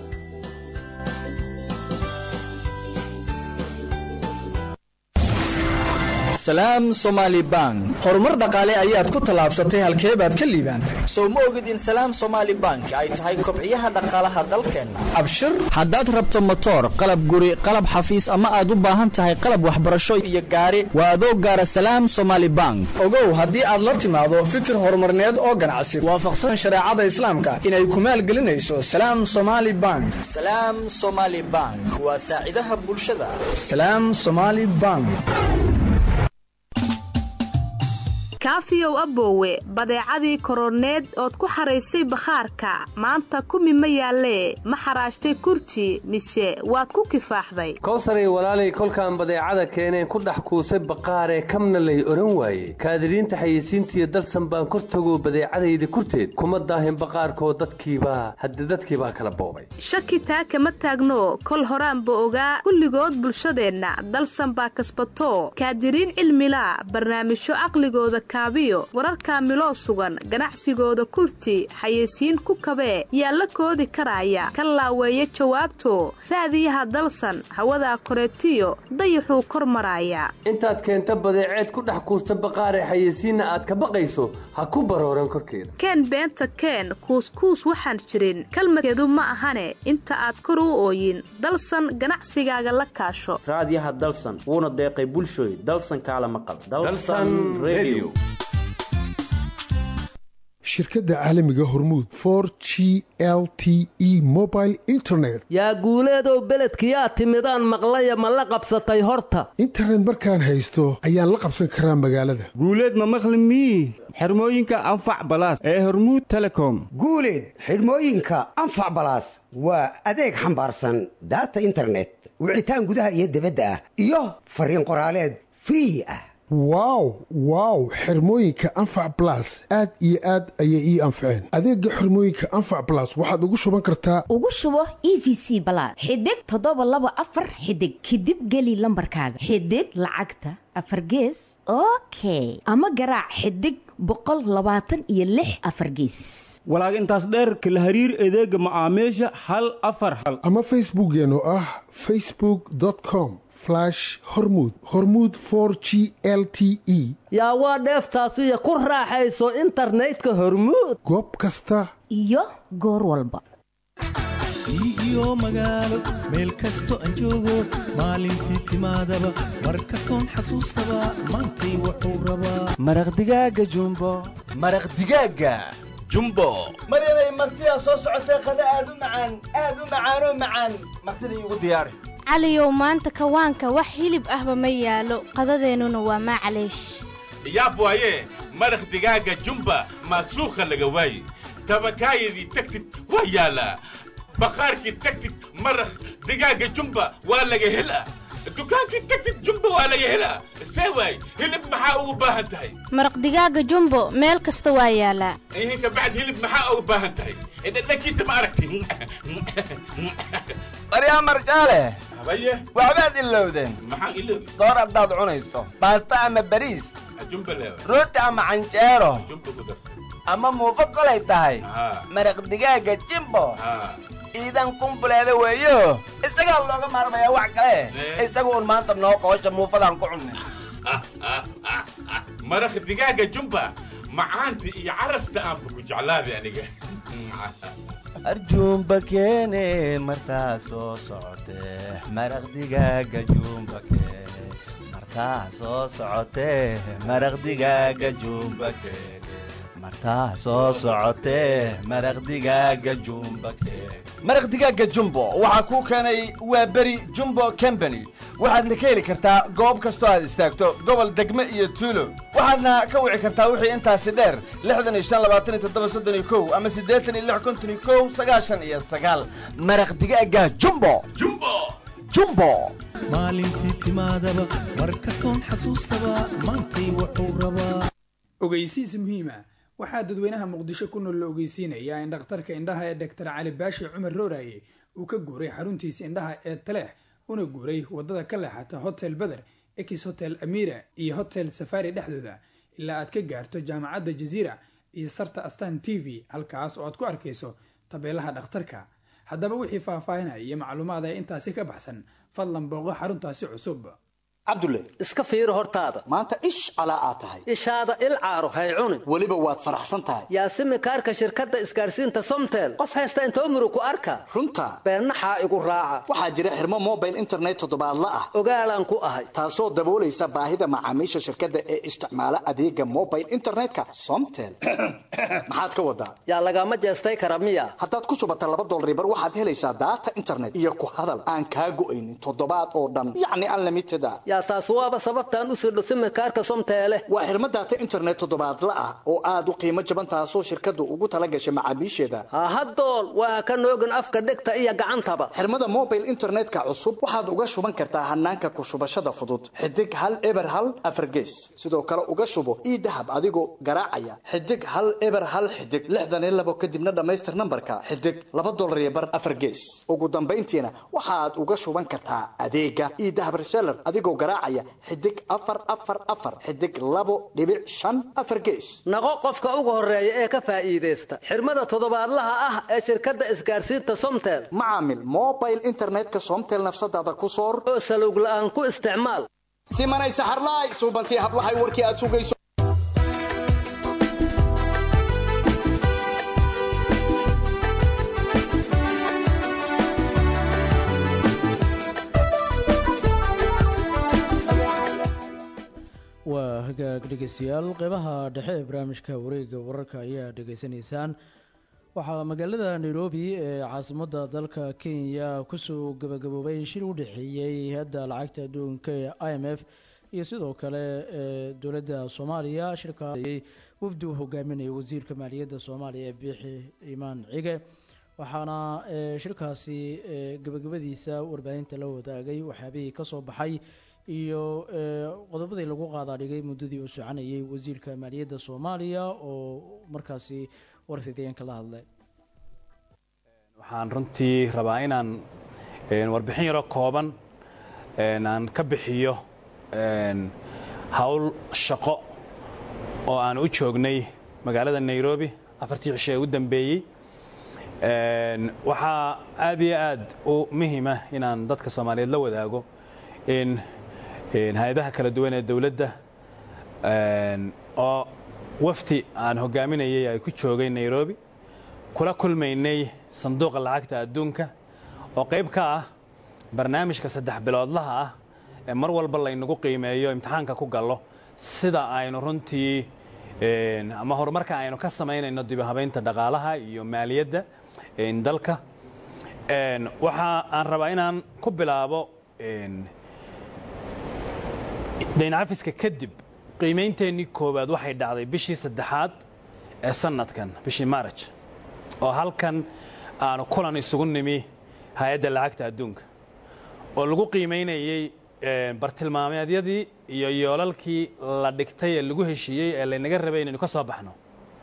salaam somaali bank horumar dhaqaale ayaad ku tallaabsatay halkee baad ka liibaantay sow ma ogid in salaam somaali bank ay tahay kobciyaha dhaqaalaha dalkeenna abshir haddaad rabto motoor qalab guri qalab xafiis ama aad u baahan tahay qalab waxbarasho iyo gaari waa adoo gaara salaam somaali bank ogow haddii aad la timaado fikir horumarneed oo ganacsi waafaqsan shareecada islaamka inay ku maalgelinayso salaam somaali bank salaam somaali bank waa saacidaha bulshada salaam somaali bank kaafiyow aboowe badeecadii koroneed ood ku xaraysay bakhaarka maanta kumi ma yaallee ma xaraashtay kurti mise waad ku kifaaxday kowsaray walaalay kolkaan badeecada keeneen ku dhex kuusay baqaaree kamna lay odhan waaye kaadiriinta xayeysiintiiyo dalsan baan kor tagoo badeecadayda kurteed kuma daahin baqaarkoo dadkiibaa hadde dadkiibaa kala boobay shaki taa kama taagno kol horaanba ogaa kulligood bulshadeenna dalsan baa kasbato kaadiriin cilmilaa barnaamijyo caqligooda kaabiyo wararka miloo sugan ganacsigooda kurti xayeysiin ku kabee yaa la koodi karaya ka laaweeya jawaabto raadiyaha dalsan hawadaa koreetiyo dayaxuu kor maraaya intaad keenta badeeceed ku dhex kuusta baqaaree xayeysiinna aad ka baqayso ha ku barooran korkeeda keen beenta keen kuuskuus waxaan jirin kalmadkeedu ma ahane inta aad kor u ooyin dalsan ganacsigaaga la kaasho raadiyaha dalsan wuuna deeqay bulshooy dalsan kaala maqal shirkadda caalamiga hormuud for g l t e mobile internet yaa guuleedow beledkiyaa timidaan maqlaya ma la qabsatay horta internet markaan haysto ayaan la qabsan karaa magaalada guuleed ma maqli mii xirmooyinka anfac balaas ee hormuud telecom guuleed xidhmooyinka anfac balaas waa adeeg xambaarsan daata internet wicitaan gudaha iyo debadda ah iyo fariin qoraaleed free ah wow wow xirmooyinka anfac balas aad iyo aad ayay ii anfaceen adeegga xirmooyinka anfac balas waxaad ugu shuban kartaa ugu shubo e v c balaad xidig toddoba laba afar xidig kadib geli lambarkaaga xidig lacagta afar gees okay ama garaac xidig boqol labaatan iyo lix afar geesis walaag intaas dheerka la hariir adeega macaamiisha hal afar hal ama facebookkeen oo ah facebook com hormud hormud g l t e yaa waa dheeftaasiyo ku raaxayso internetka hormuud goob kasta iyo goor walba iyo magaalo meel kasto aan joogo maalintii timaadaba mar kastoon xasuustaba maantay wuxuu rabaa maraq digaaga jumbo maraq digaaga jumbo mar inay martidaa soo socotay qada aad u macaan aad u macaanoo macaan martida iigu diyaari caliyow maanta kawaanka wax hilib ahba ma yaalo qadadeennuna waa maclaysh yaab waaye maraq digaaga jumba maasuukha laga waaye tabakaayadii tagtid waa yaalaa baqaarkii tagtid maraq digaaga jumba waa laga helaa dukaankii tagtid jumba waa laga helaa see waay hilib maxaa ugu baahan tahay maraq digaaga jumbo meel kasta waa yaalaa ihinka bacd hilib maxaa ugu baahan tahay dhadhankiisa ma aragti baryaa marjaale habaye waxbaad ilowdeen maxaan iloobi soor haddaad cunayso baasta ama bariis jumba leewa rooti ama canjeero jumba ku darsan ama muufo kolay tahay haa maraq digaaga jimbo haa iidan kumbuleeda weeyo isagaa looga maarmayaa wax kale isaga un maanta noo qoosha muufadaan ku cunnay maraq digaaga jumba macaanta iyo carafta aanba ku jeclaaday aniga arjuumba keene martaa soo socotee maraq digaaga juumba keene martaa soo socotee maraq digaaga juumba keene martaa soo socotee maraq digaaga jumba maraq digaaga jumbo waxaa kuu keenay waa beri jumbo company waxaadna ka heli kartaa goob kastoo aad istaagto gobol degme iyo tuulo waxaadna ka wici kartaa wixii intaasi dheer lixdan iyo shan labaatan iyo toddoba soddon iyo kow ama siddeetan iyo lix konton iyo kow sagaashan iyo sagaal maraq digaaga jumbo jumbo jumbo maalintii timaadaba mar kastoon xasuustaba maantay wuxuu rabaa ogeysiis muhiima waxaa dadweynaha muqdisho ku nool la ogeysiinayaa in dhakhtarka indhaha ee dhaktar cali baashi cumar rooraye uu ka guuray xaruntiisa indhaha ee taleex una guuray wadada ka leexata hotel beder ex hotel amira iyo hotel safari dhexdooda ilaa aad ka gaarto jaamacadda jaziira iyo sarta astan t v halkaas oo aad ku arkayso tabeelaha dhakhtarka haddaba wixii faahfaahinaya iyo macluumaad ee intaasi ka baxsan fadlan booqo xaruntaasi cusub cabdulle iska fiiri hortaada maanta ish calaa aad tahay ishaada il caaro hay cunin weliba waad faraxsan tahay yaasimi kaarka shirkadda isgaadhsiinta somtel qof haysta inta umru ku arka runta beennaxaa igu raaca waxaa jira xirmo mobile internet toddobaadla ah ogaalaan ku ahay taasoo daboolaysa baahida macaamiisha shirkadda ee isticmaala adeega mobile internetka somtel maxaad ka wadaa yaa lagama jeestay kara miya haddaad ku shubata laba dolribar waxaad helaysaa daata internet iyo ku hadal aan kaa go'aynin toddobaad oo dhan yacni unlimited a yaa taas waaba sababtaan u sirdho simikaarka somteele waa xirmo daata internet toddobaadla ah oo aad u qiimo jaban taasoo shirkaddu ugu tala gashay macaamiisheeda hahadool waa ka noogin afka dhegta iyo gacantaba xirmada mobile internetka cusub waxaad uga shuban kartaa hanaanka ku shubashada fudud xidig hal eber hal afargees sidoo kale uga shubo ii dahab adigoo garaacaya xidig hal eber hal xidig lixdan iyo labo kadibna dhammaystir nambarka xidig laba dolar iyo bar afargees ugu dambayntiina waxaad uga shuban kartaa adeega ii dahab reseller adigoo garaacaya xidig afar afar afar xidig labo dhibic shan afar gees naqo qofka ugu horeeya ee ka faa'iidaysta xirmada toddobaadlaha ah ee shirkadda isgaadhsiinta somtel macaamil mobile internetka somtel nafsadaada ku soor oo salowg la'aan ku isticmaal simanay saxarlaay suubantii hablahay warkii aad sugayso waa hagaag dhegeystayaal qeybaha dhexe ee barnaamijka wareegga wararka ayaa dhegeysanaysaan waxaa magaalada nairobi ee caasimadda dalka kenya kusoo gabagaboobay shir u dhexeeyey hay-adda lacagta adduunka ee i m f iyo sidoo kale ee dowladda soomaaliya shirkaayey wafdi uu hogaaminaya wasiirka maaliyadda soomaaliya ee biixi imaan cige waxaana shirkaasi gabagabadiisa warbaahinta la wadaagay waxyaabihii ka soo baxay iyo qodobadii lagu qaadaadhigay muddadii uu soconayay wasiirka maaliyadda soomaaliya oo markaasi warfideenka la hadlay waxaan runtii rabaa inaan warbixin yaro kooban aan ka bixiyo howl shaqo oo aan u joognay magaalada nairobi afartii cisho ee u dambeeyey waxaa aad iyo aad u muhiima inaan dadka soomaaliyeed la wadaago in hay-adaha kala duwan ee dowladda oo wafti aan hogaaminayay ay ku joogay nairobi kula kulmaynay sanduuqa lacagta adduunka oo qayb ka ah barnaamijka saddex biloodlaha ah ee mar walba laynagu qiimeeyo imtixaanka ku gallo sida aynu runtii ama horumarka aynu ka samaynayno dibihabaynta dhaqaalaha iyo maaliyadda dalka waxa aan rabaa inaan ku bilaabo dayncafiska kadib qiimaynteenii koowaad waxay dhacday bishii saddexaad ee sanadkan bishii maaraj oo halkan aanu kulan isugu nimi hay-adda lacagta adduunka oo lagu qiimaynayey bartilmaameedyadii iyo yoolalkii la dhigtay ee lagu heshiiyey ee laynaga rabay inaynu ka soo baxno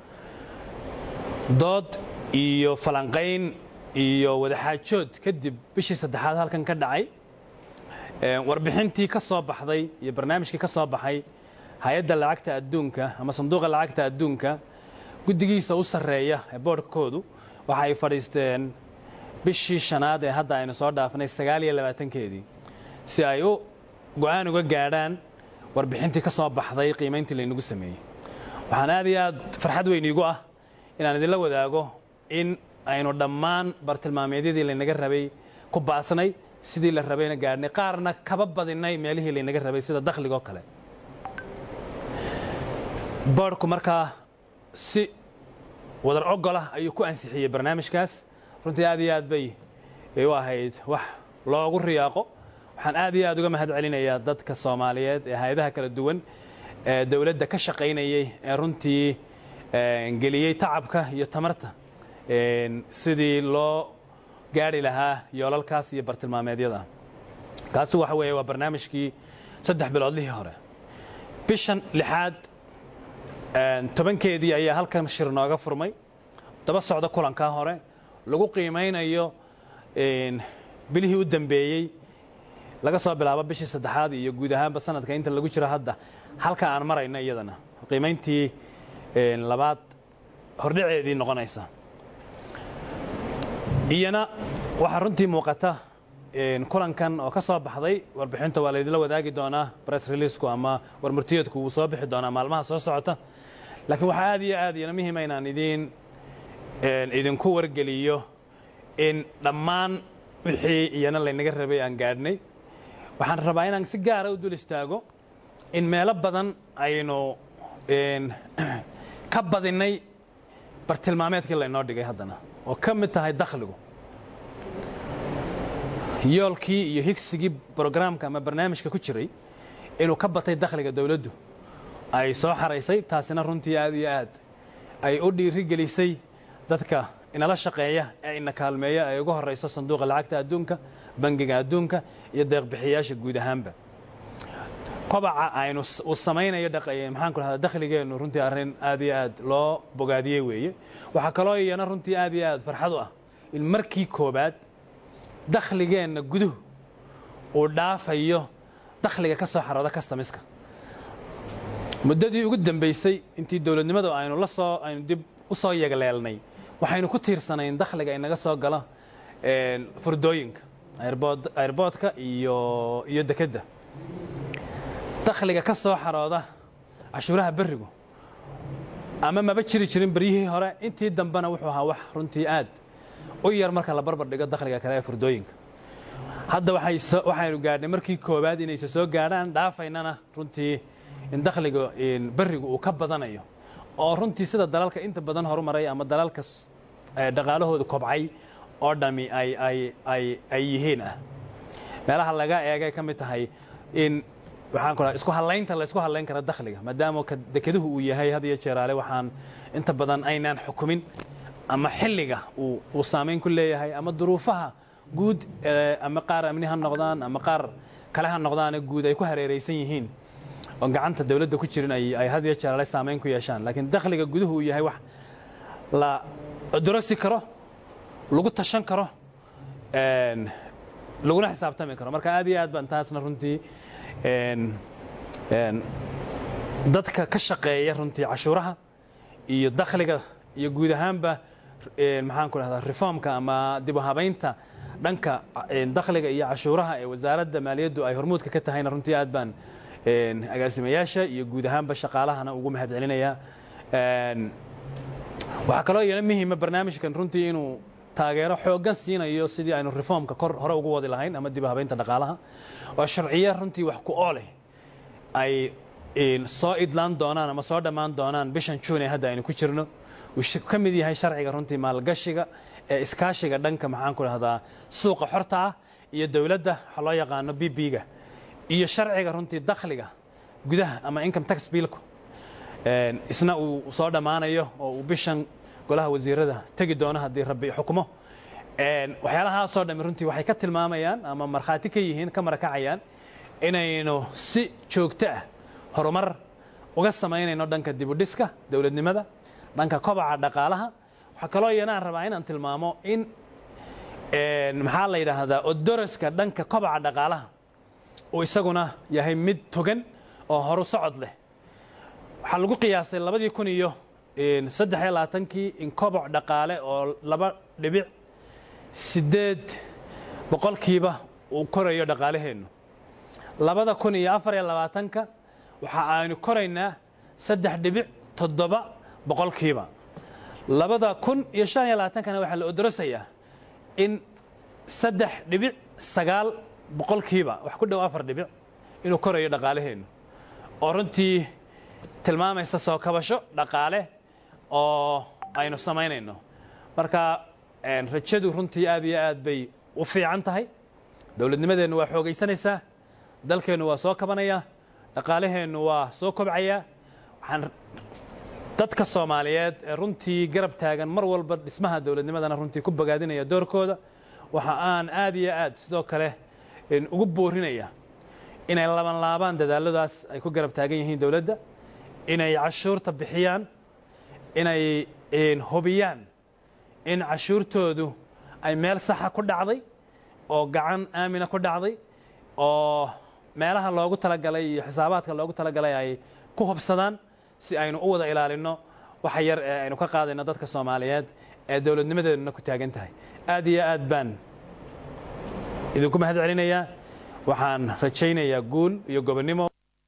dood iyo falanqayn iyo wadaxaajood kadib bishii saddexaad halkan ka dhacay warbixintii ka soo baxday iyo barnaamijkii ka soo baxay hay-adda lacagta adduunka ama sanduuqa lacagta adduunka guddigiisa u sarreeya ee boodhkoodu waxa ay fadhiisteen bishii shanaad ee hadda aynu soo dhaafnay sagaal iyo labaatankeedii si ay u go-aan uga gaadhaan warbixintii ka soo baxday qiimayntii laynagu sameeyey waxaan aad iyo aad farxad weyn iigu ah inaan idinla wadaago in aynu dhammaan bartilmaameedyadii laynaga rabay ku baasnay sidii la rabayna gaadhnay qaarna kaba badinay meelihii laynaga rabay sida dakhligoo kale boodhku markaa si wadar ogolah ayuu ku ansixiyey barnaamijkaas runtii aad iyo aad bay u ahayd wax loogu riyaaqo waxaan aad iyo aad uga mahad celinayaa dadka soomaaliyeed ee hay-adaha kala duwan ee dowladda ka shaqaynayey ee runtii geliyey tacabka iyo tamarta sidii loo gaari lahaa yoolalkaas iyo bartilmaameedyada kaasi waxa weeye waa barnaamijkii saddex biloodlihii hore bishan lixaad tobankeedii ayaa halkan shir nooga furmay daba socda kulankaa hore lagu qiimaynayo bilihii u dambeeyey laga soo bilaabo bishii saddexaad iyo guud ahaanba sanadka inta lagu jiro hadda halka aan marayno iyadana qiimayntii labaad hordhaceedii noqonaysa iyana waxaa runtii muuqata kulankan oo ka soo baxday warbixinta waa laydinla wadaagi doonaa bress releasku ama warmurtiyeedku wuu soo bixi doonaa maalmaha soo socota laakiin waxaa aad iyo aad iyana muhiima inaan idiin idinku wargeliyo in dhammaan wixii iyana laynaga rabay aan gaadhnay waxaan rabaa inaan si gaara u dul istaago in meelo badan aynu ka badinnay bartilmaameedkii laynoo dhigay haddana oo ka mid tahay dakhligu yoolkii iyo higsigii brograamka ama barnaamijka ku jiray inuu ka batay dakhliga dowladdu ay soo xaraysay taasina runtii aad iyo aad ay u dhiirigelisay dadka inala shaqeeya ee ina kaalmeeya ay ugu horayso sanduuqa lacagta adduunka bangiga adduunka iyo deeqbixiyaasha guud ahaanba kobaca aynu uu samaynayo maxaan ku dhahdaa dakhligeennu runtii arrin aad iyo aad loo bogaadiyey weeye waxaa kaloo iyana runtii aad iyo aad farxad u ah in markii koobaad dakhligeenna guduhu uu dhaafayo dakhliga ka soo xarooda kastamiska muddadii ugu dambaysay intii dowladnimadu aynu la soo aynu dib u soo yegleelnay waxaynu ku tiirsanayn dakhliga inaga soo gala furdooyinka airboodka iyo iyo dekedda dakhliga ka soo xarooda cashuuraha berrigu ama maba jiri jirin beryihii hore intii dambena wuxuu ahaa wax runtii aad u yar marka la barbar dhigo dakhliga kale ee furdooyinka hadda waxaynu gaadhnay markii koowaad inayse soo gaadhaan dhaafaynana runtii in dakhliga berrigu uu ka badanayo oo runtii sida dalalka inta badan horumaray ama dalalka dhaqaalahooda kobcay oo dhami ay ay ay ay yihiin ah meelaha laga eegay ka mid tahay in waxaan ku isku hallaynta la isku hallayn kara dakhliga maadaama dekeduhu uu yahay had iyo jeeraale waxaan inta badan aynaan xukumin ama xilliga uu uu saamayn ku leeyahay ama duruufaha guud ama qaar amni ha noqdaan ama qaar kale ha noqdaane guud ay ku hareeraysan yihiin oo gacanta dawladda ku jirin ay ay had iyo jeeraale saamayn ku yeeshaan laakiin dakhliga guduhu uu yahay wax la dorasi karo lagu tashan karo laguna xisaabtami karo marka aad iyo aad baan taasna runtii dadka ka shaqeeya runtii cashuuraha iyo dakhliga iyo guud ahaanba maxaan ku dhahdaa reformka ama dib u habaynta dhanka dakhliga iyo cashuuraha ee wasaaradda maaliyaddu ay hormuudka ka tahayna runtii aad baan agaasimayaasha iyo guud ahaanba shaqaalahana ugu mahad celinayaa waxaa kaloo iyana muhiima barnaamijkan runtii inuu taageero xooggan siinayo sidii aynu reformka kor hore ugu wadi lahayn ama dib u habaynta dhaqaalaha oo sharciyo runtii wax ku ooleh ay soo idlaan doonaan ama soo dhammaan doonaan bishan juun ee hadda aynu ku jirno uu ka mid yahay sharciga runtii maalgashiga ee iskaashiga dhanka maxaan ku dhahdaa suuqa xorta ah iyo dowladda waxa loo yaqaano b b-ga iyo sharciga runtii dakhliga gudaha ama income tax biilku isna uu soo dhammaanayo oo uu bishan golaha wasiirada tegi doono haddii rabbi xukumo waxyaalahaasoo dhammi runtii waxay ka tilmaamayaan ama markhaati ka yihiin ka marakacayaan inaynu si joogto ah horumar uga samaynayno dhanka dibudhiska dowladnimada dhanka kobaca dhaqaalaha waxaa kaloo iyanaan rabaa inaan tilmaamo in maxaa la yidhaahdaa odoroska dhanka kobaca dhaqaalaha uu isaguna yahay mid togan oo horu socod leh waxaa lagu qiyaasay labadii kun iyo saddex iyo labaatankii in koboc dhaqaale oo laba dhibic siddeed boqolkiiba uu korayo dhaqaalaheennu labada kun iyo afar iyo labaatanka waxa aynu koraynaa saddex dhibic toddoba boqolkiiba labada kun iyo shan iyo labaatankana waxaa la odorosayaa in saddex dhibic sagaal boqolkiiba wax ku dhow afar dhibic inuu korayo dhaqaalaheennu oo runtii tilmaamaysa soo kabasho dhaqaale oo aynu samaynayno marka rajadu runtii aad iyo aad bay u fiican tahay dowladnimadeennu waa xoogaysanaysaa dalkeennu waa soo kabanayaa dhaqaalaheennu waa soo kobcayaa waxaan dadka soomaaliyeed ee runtii garab taagan mar walba dhismaha dowladnimadana runtii ku bogaadinaya doorkooda waxa aan aad iyo aad sidoo kale ugu boorinaya inay laban laabaan dadaaladaas ay ku garab taagan yihiin dowladda inay cashuurta bixiyaan inay hubiyaan in cashuurtoodu ay meel saxa ku dhacday oo gacan aamina ku dhacday oo meelaha loogu talagalay iyo xisaabaadka loogu talagalay ay ku hubsadaan si aynu u wada ilaalinno waxa yar ee aynu ka qaadayno dadka soomaaliyeed ee dowladnimadeeduna ku taagan tahay aad iyo aad baan idinku mahad celinayaa waxaan rajaynayaa guul iyo gobonnimo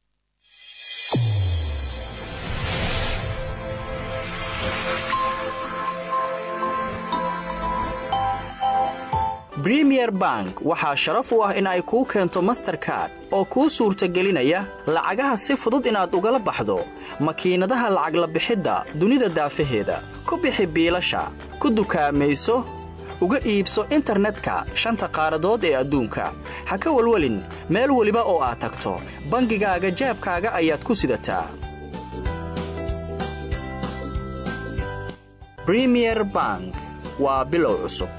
bremier bank waxaa sharaf u ah in ay kuu keento masterkard oo kuu suurtagelinaya lacagaha si fudud inaad ugala baxdo makiinadaha lacag la bixidda dunida daafaheeda ku bixi biilasha ku dukaamayso uga iibso internetka shanta qaaradood ee adduunka ha ka welwelin meel weliba oo aad tagto bangigaaga jaabkaaga ayaad ku sidataa bremier bank waa bilow cusub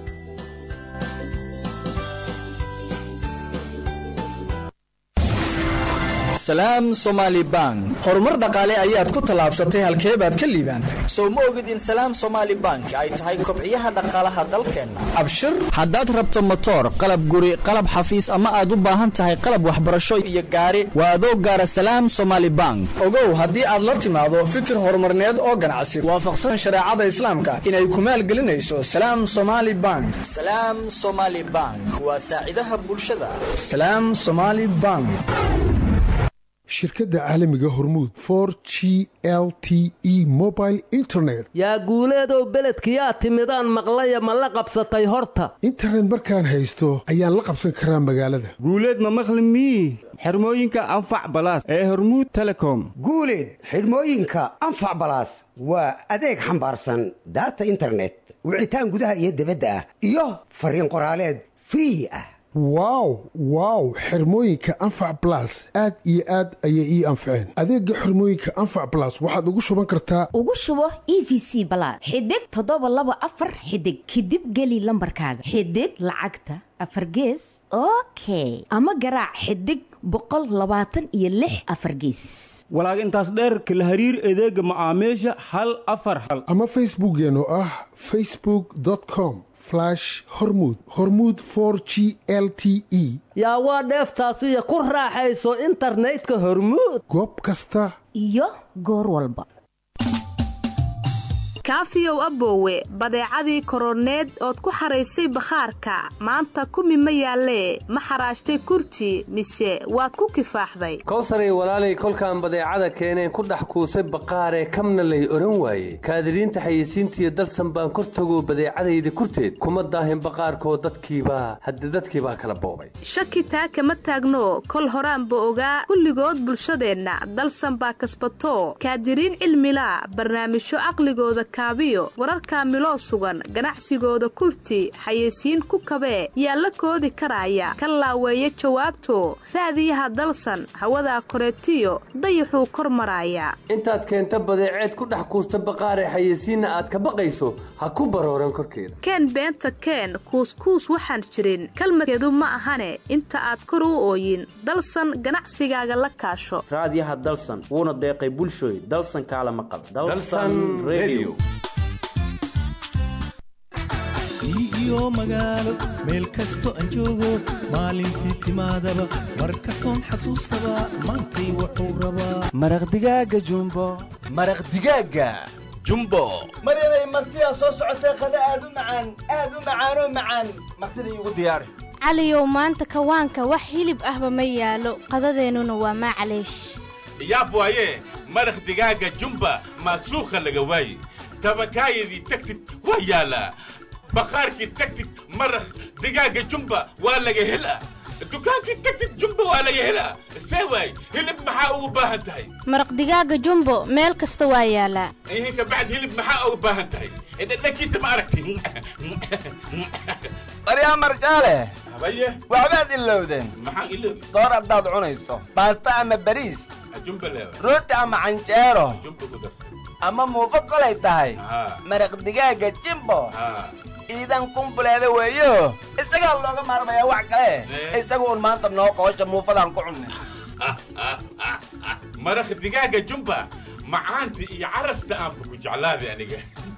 salaam somaali bank horumar dhaqaale ayaad ku tallaabsatay halkee baad ka liibaantay sow ma ogid in salaam somaali bank ay tahay kobciyaha dhaqaalaha dalkeenna abshir haddaad rabto motoor qalab guri qalab xafiis ama aad u baahan tahay qalab waxbarasho iyo gaari waa adoo gaara salaam somaali bank ogow haddii aad la timaado fikir horumarneed oo ganacsi waafaqsan shareecada islaamka inay ku maalgelinayso salaam somaali bank salaam somaali bank waa saacidaha bulshada salaam somaali bank shirkadda caalamiga hormuud for g l t e mobile internet yaa guuleedow beledkiyaa timidaan maqlaya ma la qabsatay horta internet markaan haysto ayaan la qabsan karaa magaalada guuleed ma maqli mii xirmooyinka anfac balaas ee hormuud telecom guuleed xidhmooyinka anfac balaas waa adeeg xambaarsan daata internet wicitaan gudaha iyo debadda ah iyo fariin qoraaleed free ah wow wow xirmooyinka anfac balas aad iyo aad ayay ii anfaceen adeega xirmooyinka anfac balas waxaad ugu shuban kartaa ugu shubo e v c balaad xidig toddoba laba afar xidig kadib geli lambarkaaga xidig lacagta afar gees okay ama garaac xidig boqol labaatan iyo lix afar geesis walaag intaas dheerka la hariir adeega macaamiisha hal afar hal ama facebookkeen oo ah facebook com hormud hormuud for g l t e yaa waa dheeftaasiyo ku raaxayso internetka hormuud goob kasta iyo goor walba kaafiyow aboowe badeecadii koroneed ood ku xaraysay bakhaarka maanta kumi ma yaallee ma xaraashtay kurti mise waad ku kifaaxday kowsaray walaalay kolkaan badeecada keeneen ku dhex kuusay baqaaree kamna lay odhan waaye kaadiriinta xayeysiintiiyo dalsan baan kor tagoo badeecadayda kurteed kuma daahin baqaarkoo dadkiibaa hadde dadkiibaa kala boobay shaki taa kama taagno kol horaanba ogaa kulligood bulshadeenna dalsan baa kasbato kaadiriin cilmilaa barnaamijyo caqligooda kaabiyo wararka miloo sugan ganacsigooda kurti xayeysiin ku kabee yaa la koodi karaya ka laaweeya jawaabto raadiyaha dalsan hawadaa koreetiyo dayaxuu kor maraaya intaad keenta badeeceed ku dhex kuusta baqaaree xayeysiinna aad ka baqayso ha ku barooran korkeeda keen beenta keen kuuskuus waxaan jirin kalmadkeedu ma ahane inta aad kor u ooyin dalsan ganacsigaaga la kaasho raadiyaha dalsan wuuna deeqay bulshooy dalsan kaala maqal iyo magaalo meel kasto aan joogo maalintii timaadaba mar kastoon xasuustaba maantay wuxuu rabaa maraq digaaga jumbo maraq digaaga jumbo maryanay martidaa soo socotee qada aad u macaan aad u macaanoo macaan martida iigu diyaari caliyow maanta kawaanka wax hilib ahba ma yaalo qadadeennuna waa maclaysh yaab waaye maraq digaaga jumba maasuukha laga waaye tabakaayadii tagtid waa yaalaa baqaarkii tagtid maraq digaaga jumba waa laga helaa dukaankii tagtid jumbo waa laga helaa see waay hilib maxaa ugu baahan tahay maraq digaaga jumbo meel kasta waa yaalaa ihin kabacd hilib maxaa ugu baahan tahay dhadhankiisa ma aragti baryaa marjaale habaye waxbaad ilowdeen maxaan iloobi soor haddaad cunayso baasta ama bariis jumbo leewa rooti ama canjeero jumbo ku darsa ama muufo kolay tahay haa maraq digaaga jimbo haa iidan kumbuleeda weeyo isagaa looga maarmayaa wax kale isaga un maanta noo qoosha muufadaan ku cunnay maraq digaaga jumba macaanta iyo carafta aanba ku jeclaaday aniga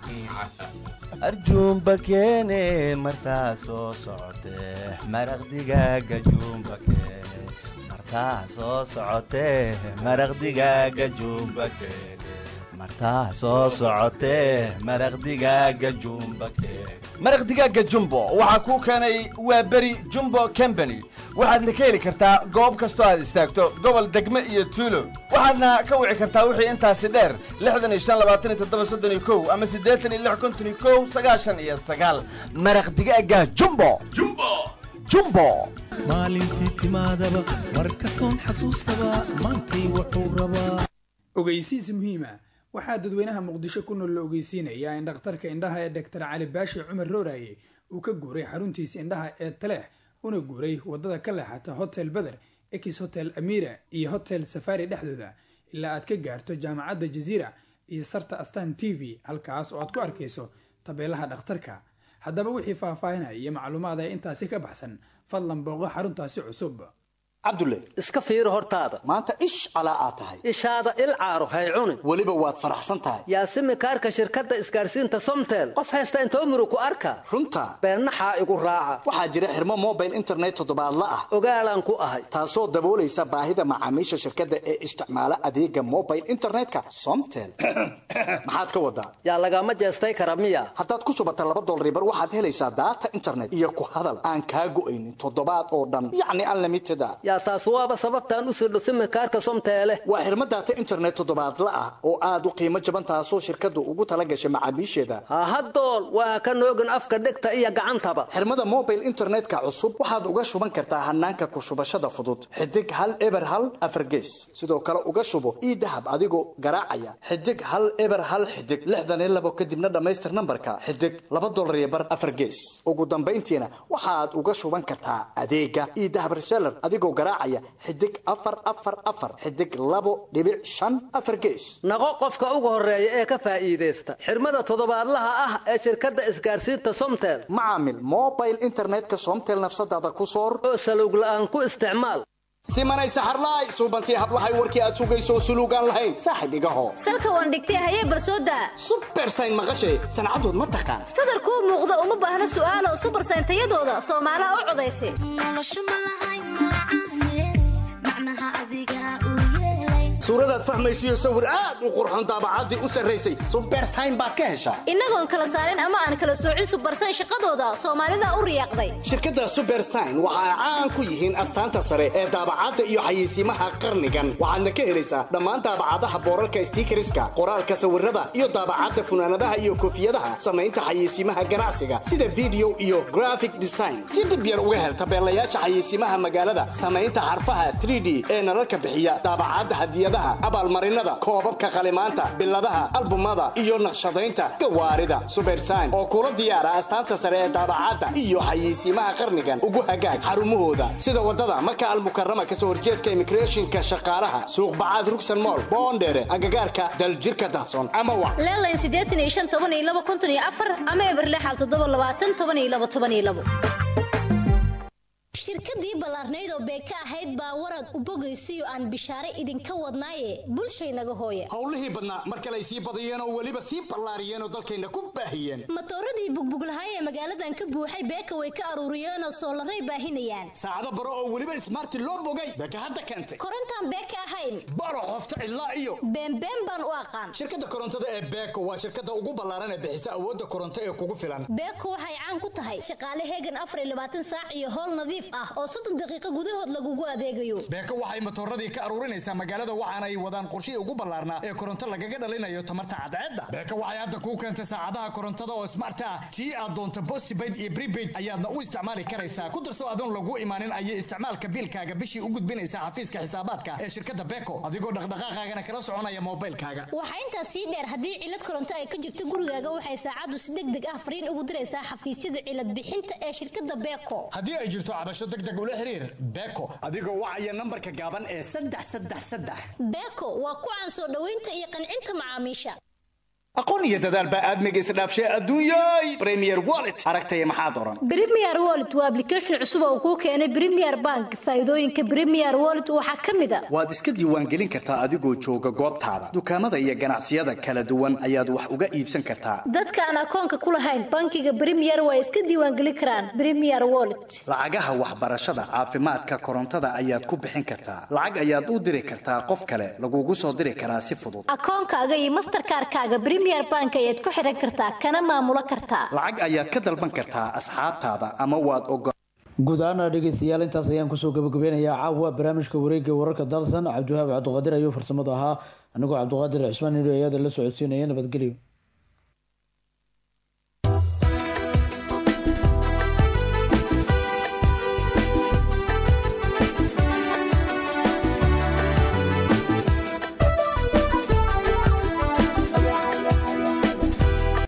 arjuumba keene martaa soo socotee maraq digaaga juumba keene martaa soo socotee maraq digaaga juumba keene martaa soo socotee maraq digaaga jumba keene maraq digaaga jumbo waxaa kuu keenay waa beri jumbo company waxaadna ka heli kartaa goob kastoo aad istaagto gobol degme iyo tuulo waxaadna ka wici kartaa wixii intaasi dheer lixdan iyo shan labaatan iyo toddoba soddon iyo kow ama siddeetan iyo lix konton iyo kow sagaashan iyo sagaal maraq digaaga jumbo jumbo jumbo maalintii timaadaba mar kastoon xasuustaba maantay wuxuu rabaa ogeysiis muhiima waxaa dadweynaha muqdisho ku nool la ogeysiinayaa in dhakhtarka indhaha ee dhaktar cali baashi cumar rooraye uu ka guuray xaruntiisa indhaha ee taleex una guuray wadada ka leexata hotel beder ex hotel amira iyo hotel safari dhexdooda ilaa aad ka gaarto jaamacadda jaziira iyo sarta astan t v halkaas oo aad ku arkayso tabeelaha dhakhtarka haddaba wixii faahfaahinaya iyo macluumaad ee intaasi ka baxsan fadlan booqo xaruntaasi cusub cabdulle iska fiiri hortaada maanta ish calaa aad tahay ishaada il caaro hay cunin weliba waad faraxsan tahay yaasimi kaarka shirkadda isgaarsiinta somtel qof haysta intoo muru ku arka runta beennaxaa igu raaca waxaa jira xirmo mobile internet toddobaadla ah ogaalaan ku ahay taasoo daboolaysa baahida macaamiisha shirkadda ee isticmaala adeega mobile internetka somtel maxaad ka wadaa yaa lagama jeestay kara miya haddaad ku shubata laba dolaribar waxaad helaysaa daata internet iyo ku hadal aan kaa go'aynin toddobaad oo dhan yacni unlimited a yaa taas waaba sababtaan u sirdho simikaarka somteele waa xirmo daata internet toddobaadla ah oo aad u qiimo jaban taasoo shirkaddu ugu tala gashay macaamiisheeda hahadool waa ka noogin afka dhegta iyo gacantaba xirmada mobile internetka cusub waxaad uga shuban kartaa hanaanka ku shubashada fudud xidig hal eber hal afargees sidoo kale uga shubo ii dahab adigoo garaacaya xidig hal eber hal xidig lixdan iyo labo kadibna dhammaystir nambarka xidig laba dolar iyo bar afargees ugu dambayntiina waxaad uga shuban kartaa adeega ii dahab reseller adigoo garaacaya xidig afar afar afar xidig labo dhibic shan afar gees naqo qofka ugu horeeya ee ka faa'iidaysta xirmada toddobaadlaha ah ee shirkadda isgaarsiinta somtel macaamil mobile internetka somtel nafsadaada ku soor oo salowg la'aan ku isticmaal simanay saxarlaay suubantii hablahay warkii aad sugayso suluugaan lahayn saaxib igaho salka waan dhigtay hayee barsooda subersayn maqashay sancadood ma taqaan sadarkuu muuqda uma baahna su'aalo subersayn tayadooda soomaalaha u codaysa suuradaad fahmaysiyo sawir aad u qurxoon daabacaddii u sarraysay subersayn baad ka heshaa innagoon kala saarin ama aan kala soocin subersayn shaqadooda soomaalida u riyaaqday shirkadda subersayn waxa ay caan ku yihiin astaanta sare ee daabacadda iyo xayeysiimaha qarnigan waxaadna ka helaysaa dhammaan daabacadaha boorarka stiikariska qoraalka sawirada iyo daabacadda funaanadaha iyo koofiyadaha samaynta xayeysiimaha ganacsiga sida video iyo graphic design si dib yar uga hel tabeelayaasha xayeysiimaha magaalada samaynta xarfaha 3d ee nalalka bixiya daabacadda hadiyada abaalmarinada koobabka qalimaanta biladaha albumada iyo naqshadaynta gawaarida subersayn oo kula diyaara astaanta sare ee daabacadda iyo xayeysiimaha qarnigan ugu hagaag xarumahooda sida wadada maka almukarama kasoo horjeedka imigreeshinka shaqaalaha suuqbacaad rugsan mool boondheere agagaarka daljirka dahson ama wa leelayn siddeetan iyo shan toban iyo laba konton iyo afar ama eberlexal toddoba labaatan toban iyo laba toban iyo labo shirkadii ballaarnayd oo beeka ahayd baa warad u bogaysiyo aan bishaare idinka wadnaaye bulshaynaga hooye howlihii badnaa mar kale ay sii badiyeen oo weliba sii ballaariyeen oo dalkayna ku baahiyeen matooradii bugbuglahay ee magaaladan ka buuxay beeka way ka aruuriyeenoo soolaray baahinayaan saacado baro oo weliba ismaarti loo bogay beeka hadda keentay korontaan beeka ahayn baro qofta cidlaa iyo beenbeen baan u aqaan shirkadda korontada ee beeko waa shirkadda ugu ballaaran ee bixisa awoodda koronto ee kugu filan beeko waxay caan ku tahay shaqaale heegan afar iyo labaatan saac iyo howl nadiif ah ah oo soddon daqiiqo gudahood lagugu adeegayo beeko waxay matooradii ka aruurinaysaa magaalada waxaana ay wadaan qorshihii ugu ballaarnaa ee koronto lagaga dhalinayo tamarta cadceedda beeko waxay hadda kuu keentay saacadaha korontada oo smart ah tii aad doonto postpaid iyo prepaid ayaadna u isticmaali karaysaa ku darso adoon lagu imaanin ayay isticmaalka biilkaaga bishii u gudbinaysaa xafiiska xisaabaadka ee shirkadda beeko adigoo dhaqdhaqaaqaagana kala soconaya moobilkaaga waxaa intaas sii dheer haddii cilad koronto ay ka jirto gurigaaga waxay saacaddu si deg deg ah fariin ugu diraysaa xafiisyada cilad bixinta ee shirkadda beeko haddii ay jirto cabasho deg deg ula xiriir beeko adigoo wacaya nambarka gaaban ee saddex saddex saddex beeko waa ku caan soo dhoweynta iyo qancinta macaamiisha aqoon iyo dadaal baa aadmiga isdhaafshay adduunyay premier wallet aragtaya maxaad oran Premier Wallet waa application cusub oo kuu keenay Premier Bank. Faa'iidooyinka Premier Wallet waxaa ka mid ah waad iska diiwaangelin kartaa adigoo jooga goobtaada dukaamada iyo ganacsiyada kala duwan ayaad wax uga iibsan kartaa dadka aan akoonka ku lahayn bankiga Premier way iska diiwaangelin karaan Premier Wallet. lacagaha waxbarashada caafimaadka korontada ayaad ku bixin kartaa lacag ayaad u diri kartaa qof kale lagugu soo diri karaa si fudud Akoonkaaga iyo Mastercard-kaaga Premier Bank ayaad ku xiran kartaa kana maamulo kartaa. lacag ayaad ka dalban kartaa asxaabtaada ama waad ogo guud ahaana dhegeystayaal intaas ayaan kusoo gabagabeynayaa caawa barnaamijka wareegga wararka dalsan cabdiwahaab cabdiqaadir ayuu farsamada ahaa anigoo cabdiqaadir cismaan nidho ayada la socodsiinaya nabadgelyo